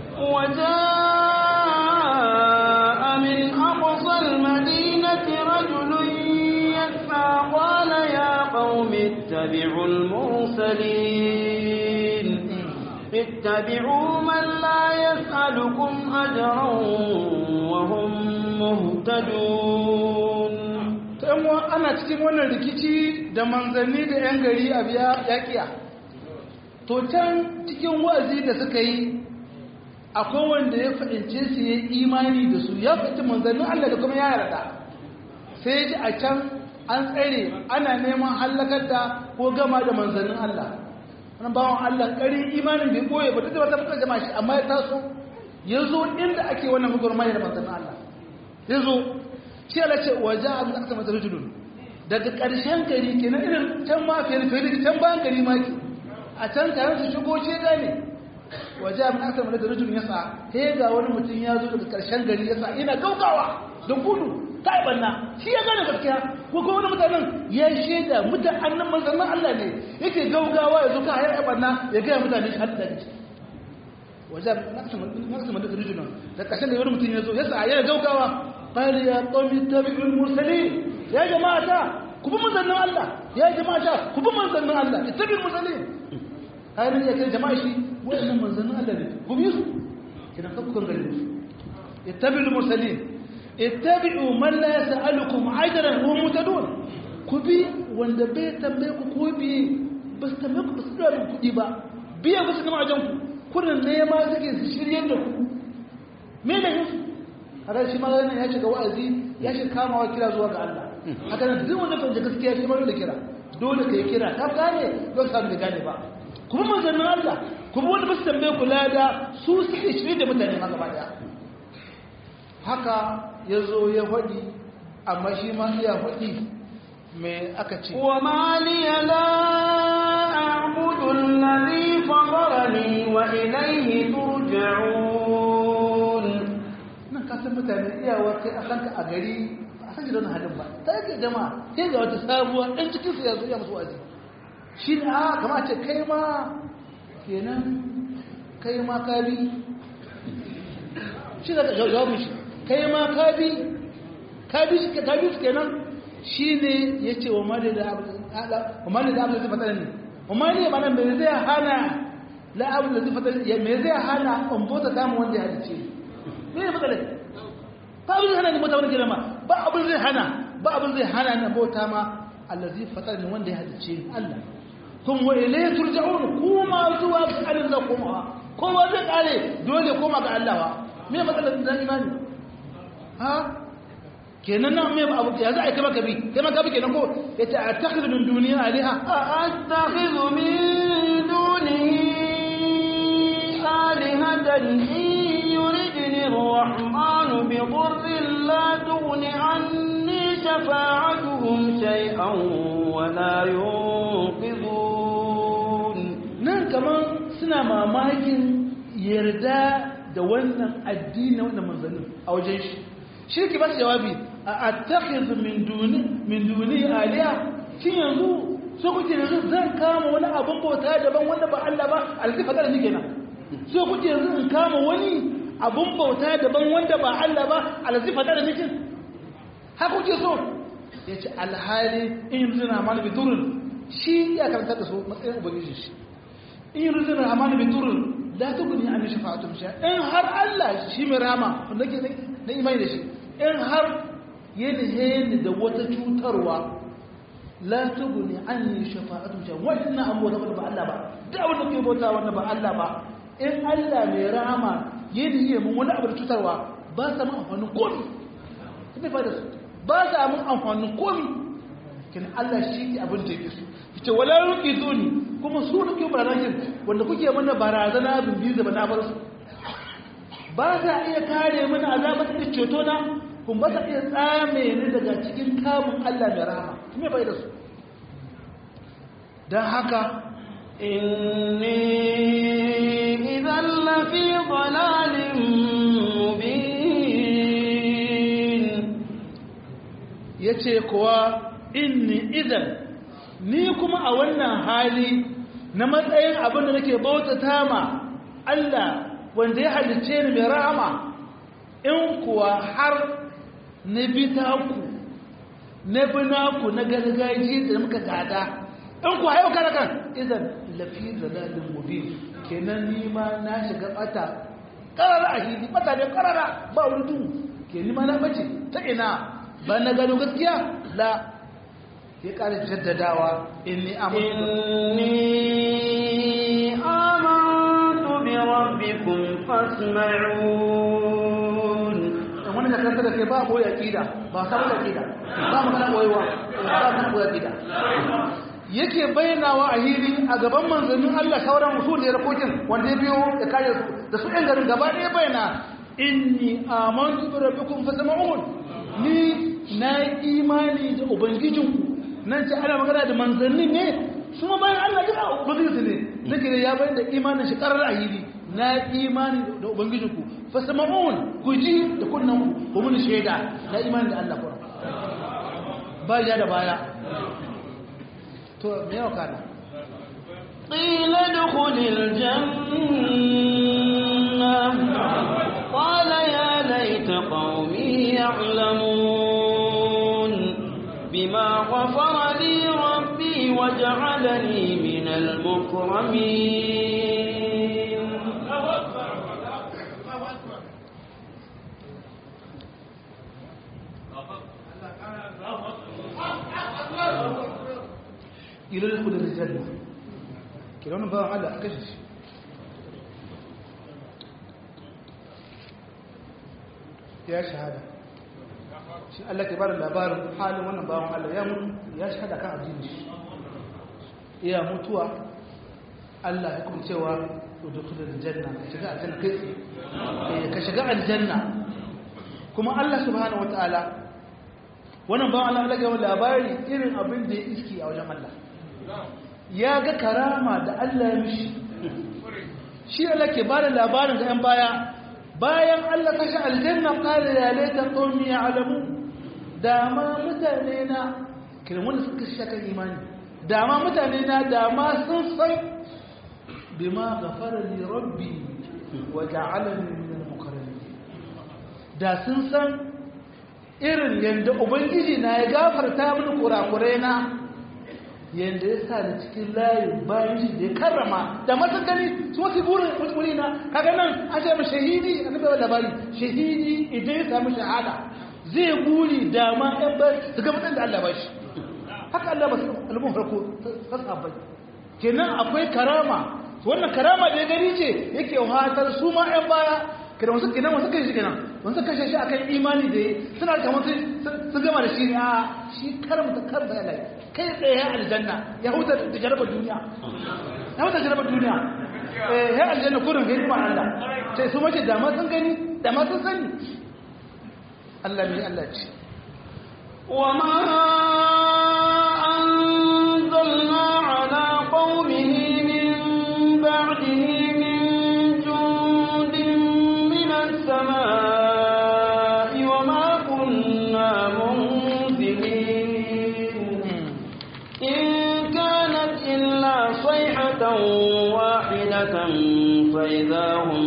[SPEAKER 2] وجاء من أقصى المدينة رجل يسعى قال يا قوم اتبعوا المرسلين اتبعوا من لا يسألكم أجرا وهم مهتدون
[SPEAKER 1] ta'amwa ana cikin wannan rikici da manzanni da 'yan gari a biya yakiya to can cikin wa'azi da suka yi akwai wanda ya fahimce su ya imani da su ya fahimci manzannin Allah da kuma ya yarda sai ji a can an tsare ana neman hallakar da ko gama da manzannin Allah wani bawan Allah ƙari imanin bai ɓoye ba duk da wata muka jama shi amma ya taso ya zo inda ake wannan gwagwarmaya da manzannin Allah ya zo shi ala ce waje a mutu mata rujulun daga ƙarshen gari ke na irin can ma fiye da fiye can bayan gari ma ke a can tare su shigo ce gane waje a mutu mata rujulun ya sa he ga wani mutum ya zo daga ƙarshen gari ya sa ina gaugawa don gudu ta yi banna shi ya gane gaskiya ko kuma wani mutanen ya shaida mutan annan manzannin Allah ne yake gaugawa ya zo ka hayar banna ya gaya mutane shi hadda da waje a mutu mata rujulun da ƙarshen da wani mutum ya zo ya sa yana gaugawa قال يا قوم اتبعوا المرسلين يا جماعة كبوا من ذنب الله يا جماعة كبوا من ذنب الله اتبعوا المرسلين هاي يا كده جماعة شيء وين من ذنب الله كم يسو كده فكر غير اتبعوا المرسلين اتبعوا من لا يسألكم عجرا وهم مهتدون كبي wanda bai tambaye ku ko biye ba su tambaye ku ba su da kuɗi ba biya ba su kama ajan ku kurin nema suke su shirye da ku me da yin haka shi ma ya shiga wa'azi ya shi kamawa kira zuwa ga Allah haka nan duk wanda fahimta gaskiya shi ma dole kira dole kai kira ka gane don samu da gane ba kuma manzannin Allah kuma wanda ba su tambaye kula da su suke shirye da mutane ma gaba daya haka ya zo ya faɗi amma shi ma iya faɗi mai aka ce
[SPEAKER 2] وما لي لا أعبد الذي فطرني وإليه ترجعون
[SPEAKER 1] nan kasan mutane iyawar kai a kanka a gari a san gidan halin ba ta yake jama'a sai ga wata sabuwa ɗan cikin su ya zo ya musu waje shi ne a kama ce kai ma kenan kai ma ka bi shi da jawabin shi kai ma ka bi ka bi shi ka bi su kenan shi ne ya ce wa mali da abu da zai fatar ne wa mali ya mana mai zai hana la abu da zai fatar ne mai zai hana in bota samun wanda ya halice ne ne matsalai ba abin zai hana ni bota wani girma ba abin zai hana ba abin zai hana ni bota ma allazi fatar ne wanda ya halice ni Allah kun wa ilayhi turja'un kuma zuwa ga Allah za kuma kowa zai kare dole koma ga Allah wa me matsalar da imani ha kenan nan me abu ya za a kai maka bi kai maka bi kenan ko yace attakhidhu min duniya aliha
[SPEAKER 2] أأتخذ من دونه آلهة إن يردني الرحمن بضر لا تغن عني شفاعتهم شيئا ولا ينقذون
[SPEAKER 1] nan kaman suna mamakin yarda da wannan addini wannan manzannin a wajen shi shi ke ba su jawabi a attakhidhu min duni min duni aliya kin yanzu so kuke yanzu zan kama wani abin bauta daban wanda ba Allah ba alzifa da ni kenan so kuke yanzu in kama wani abin bauta daban wanda ba Allah ba alzifa da ni kin haka kuke so yace alhali in yuzuna mal bidurun shi ya karanta da su matsayin ubangiji shi in yuzuna amal bidurun la tugni an shafa'atum sha in har Allah shi mai rama wanda ke na imani da shi in har yadda da wata cutarwa la tuguni anni shafa'atu sha wannan abu da ba Allah ba da wanda ke bauta wanda ba Allah ba in Allah mai rahama yadda yi mun wani abu da cutarwa ba sa mun amfanin komi ina fa da su ba sa mun amfanin komi kin Allah shi ke abin da yake so yace wala yuqiduni kuma su da ke barazanar wanda kuke mana barazana bin da na bar su ba za iya kare mana azabar da ceto na kun ba za iya tsame ni daga cikin kamun Allah mai rahama me bai da su don haka
[SPEAKER 2] inni idan lafi dalalin mubin
[SPEAKER 1] yace kuwa inni idan ni kuma a wannan hali na matsayin abin da nake bautata ma Allah wanda ya halice ni mai rahama in kuwa har na bi taku na bi naku na gargajiya da muka gada in kuwa yau kada kan idan lafi zalalin mubin kenan ni ma na shiga bata karara a hili bata ne karara ba wani duhu ke ni ma na bace ta ina ba na gano gaskiya la ya ƙara jaddadawa inni
[SPEAKER 2] inni amantu bi rabbikum fasma'un
[SPEAKER 1] wani da kanta da kai ba boye aqida ba sabon aqida ba magana boyewa ba magana boye aqida yake bayyanawa a hili a gaban manzannin Allah sauran usul da rakokin wanda ya biyo da kare su da su ɗan garin gaba ɗaya bayyana inni amantu bi rabbikum fasma'un ni na imani da ubangijinku nan ce ana magana da manzannin ne su ma bayan Allah duka ubangijinsu ne nake da ya bayan da imanin shi karar a hili na imani da ubangijinku fasama'un ku ji da kunnan ku mun shaida na imani da Allah kuma ba ya da baya to me yau kana
[SPEAKER 2] قيل ادخل الجنة قال يا ليت قومي يعلمون بما غفر لي ربي وجعلني من المكرمين
[SPEAKER 1] ila da kudin janna kira wani bawan Allah a kashe shi ya shahada shi Allah ke bada labarin halin wannan bawan Allah ya mutu ya shahada kan addini shi iya mutuwa Allah ya kuma cewa udkhulul janna ka shiga aljanna kai eh ka shiga aljanna kuma Allah subhanahu wataala wannan bawan Allah Allah ya labari irin abin da ya iski a wajen Allah ya ga karama da Allah ya mishi shi Allah ke bada labarin ga 'yan baya bayan Allah kashe aljanna qala ya laita qaumi ya'lamu dama mutane na kiran wanda suka shaka imani dama mutane na dama sun san bima ghafara li rabbi wa ja'alani min al-mukarramin da sun san irin yanda ubangiji na ya gafarta mini kurakurai na yanda ya sa da cikin layin bayan shi da ya karrama da masu gani su wasu burin wuri na kaga nan an ce shahidi a nufin labari shahidi idan ya samu shahada zai buri dama yan bayan su ga mutum da Allah ba shi haka Allah ba su almun farko ta sabai kenan akwai karama wannan karama da ya gani ce yake wahatar su ma yan baya kada wasu kenan wasu kai shi kenan wasu kashe shi akan imani da suna kamar sun gama da shi ne a shi karamta karba ya lai kai tsaye ya aljanna ya huta da jarabar duniya ya huta jarabar duniya ya aljanna kurin ga hikimar Allah sai su mace dama sun gani dama sun sani Allah ne Allah ce
[SPEAKER 2] وما أنزلنا على قومه من بعده من جند من السماء وما كنا منزلين إن كانت إلا صيحة واحدة فإذا هم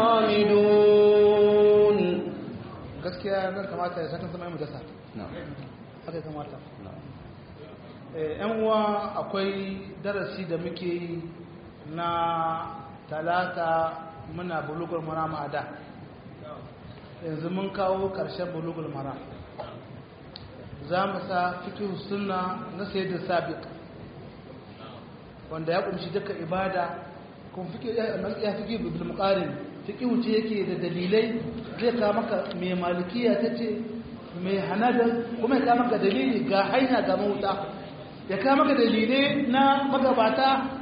[SPEAKER 2] خامدون
[SPEAKER 1] gaskiya zan kamata ya sakan sama mu dasa haka ya kamata yan uwa akwai darasi da muke yi na talata muna bulugul mara ma'ada yanzu mun kawo ƙarshen bulugul mara za mu sa fikin suna na da sabiq wanda ya kumshi duka ibada kuma ya fi bil muqarin fiqh ce yake da dalilai zai ka maka mai malikiya tace mai hanada kuma ya ka maka dalili ga hanya ga mauta ya ka maka dalilai na magabata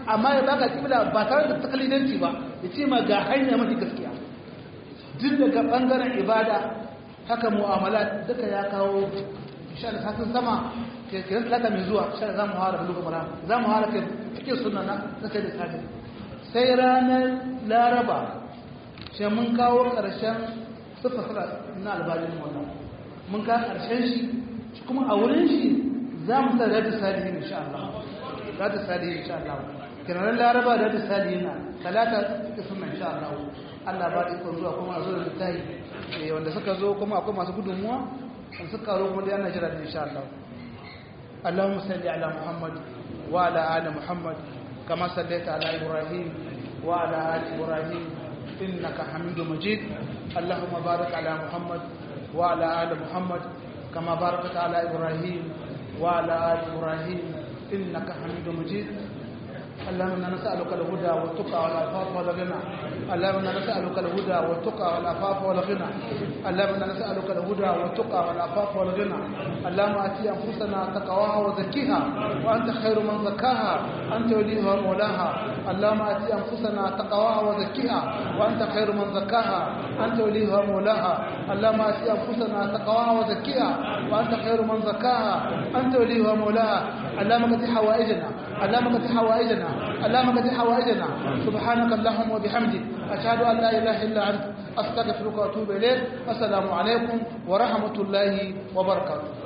[SPEAKER 1] amma ya baka kibla ba tare da takalidanci ba ya ce ma ga hanya mafi gaskiya duk daga bangaren ibada haka mu'amala duka ya kawo insha Allah sakin sama ke kiran talata mai zuwa insha Allah za mu hara bulugu mara za mu hara kai cikin sunna na sai da sakin sai ranar laraba sai mun kawo karshen sufa sura na albalin wannan mun kawo karshen shi kuma a wurin shi za mu sa radu salihin insha Allah radu salihin insha Allah kiran laraba radu salihin talata cikin sunna insha Allah Allah ba ikon zuwa kuma a zo da littafi wanda suka zo kuma akwai masu gudunmuwa wanda suka karo kuma da yana jira da insha Allah Allahumma salli ala Muhammad wa ala ali Muhammad kama sallaita ala Ibrahim wa ala ali Ibrahim innaka Hamidum Majid Allahumma barik ala Muhammad wa ala ali Muhammad kama barakta ala Ibrahim wa ala ali Ibrahim innaka Hamidum Majid اللهم انا نسالك الهدى والتقى والعفاف والغنى اللهم انا نسالك الهدى والتقى والعفاف والغنى اللهم انا نسالك الهدى والتقى والعفاف والغنى اللهم اتي انفسنا تقواها وزكيها وانت خير من زكاها انت وليها ومولاها اللهم اتي انفسنا تقواها وزكيها وانت خير من زكاها انت وليها ومولاها اللهم اتي انفسنا تقواها وزكيها وانت خير من زكاها انت وليها ومولاها اللهم قد حوائجنا اللهم قد حوائجنا اللهم قد حوائجنا سبحانك اللهم وبحمدك أشهد أن لا إله إلا أنت أستغفرك وأتوب إليك والسلام عليكم ورحمة الله وبركاته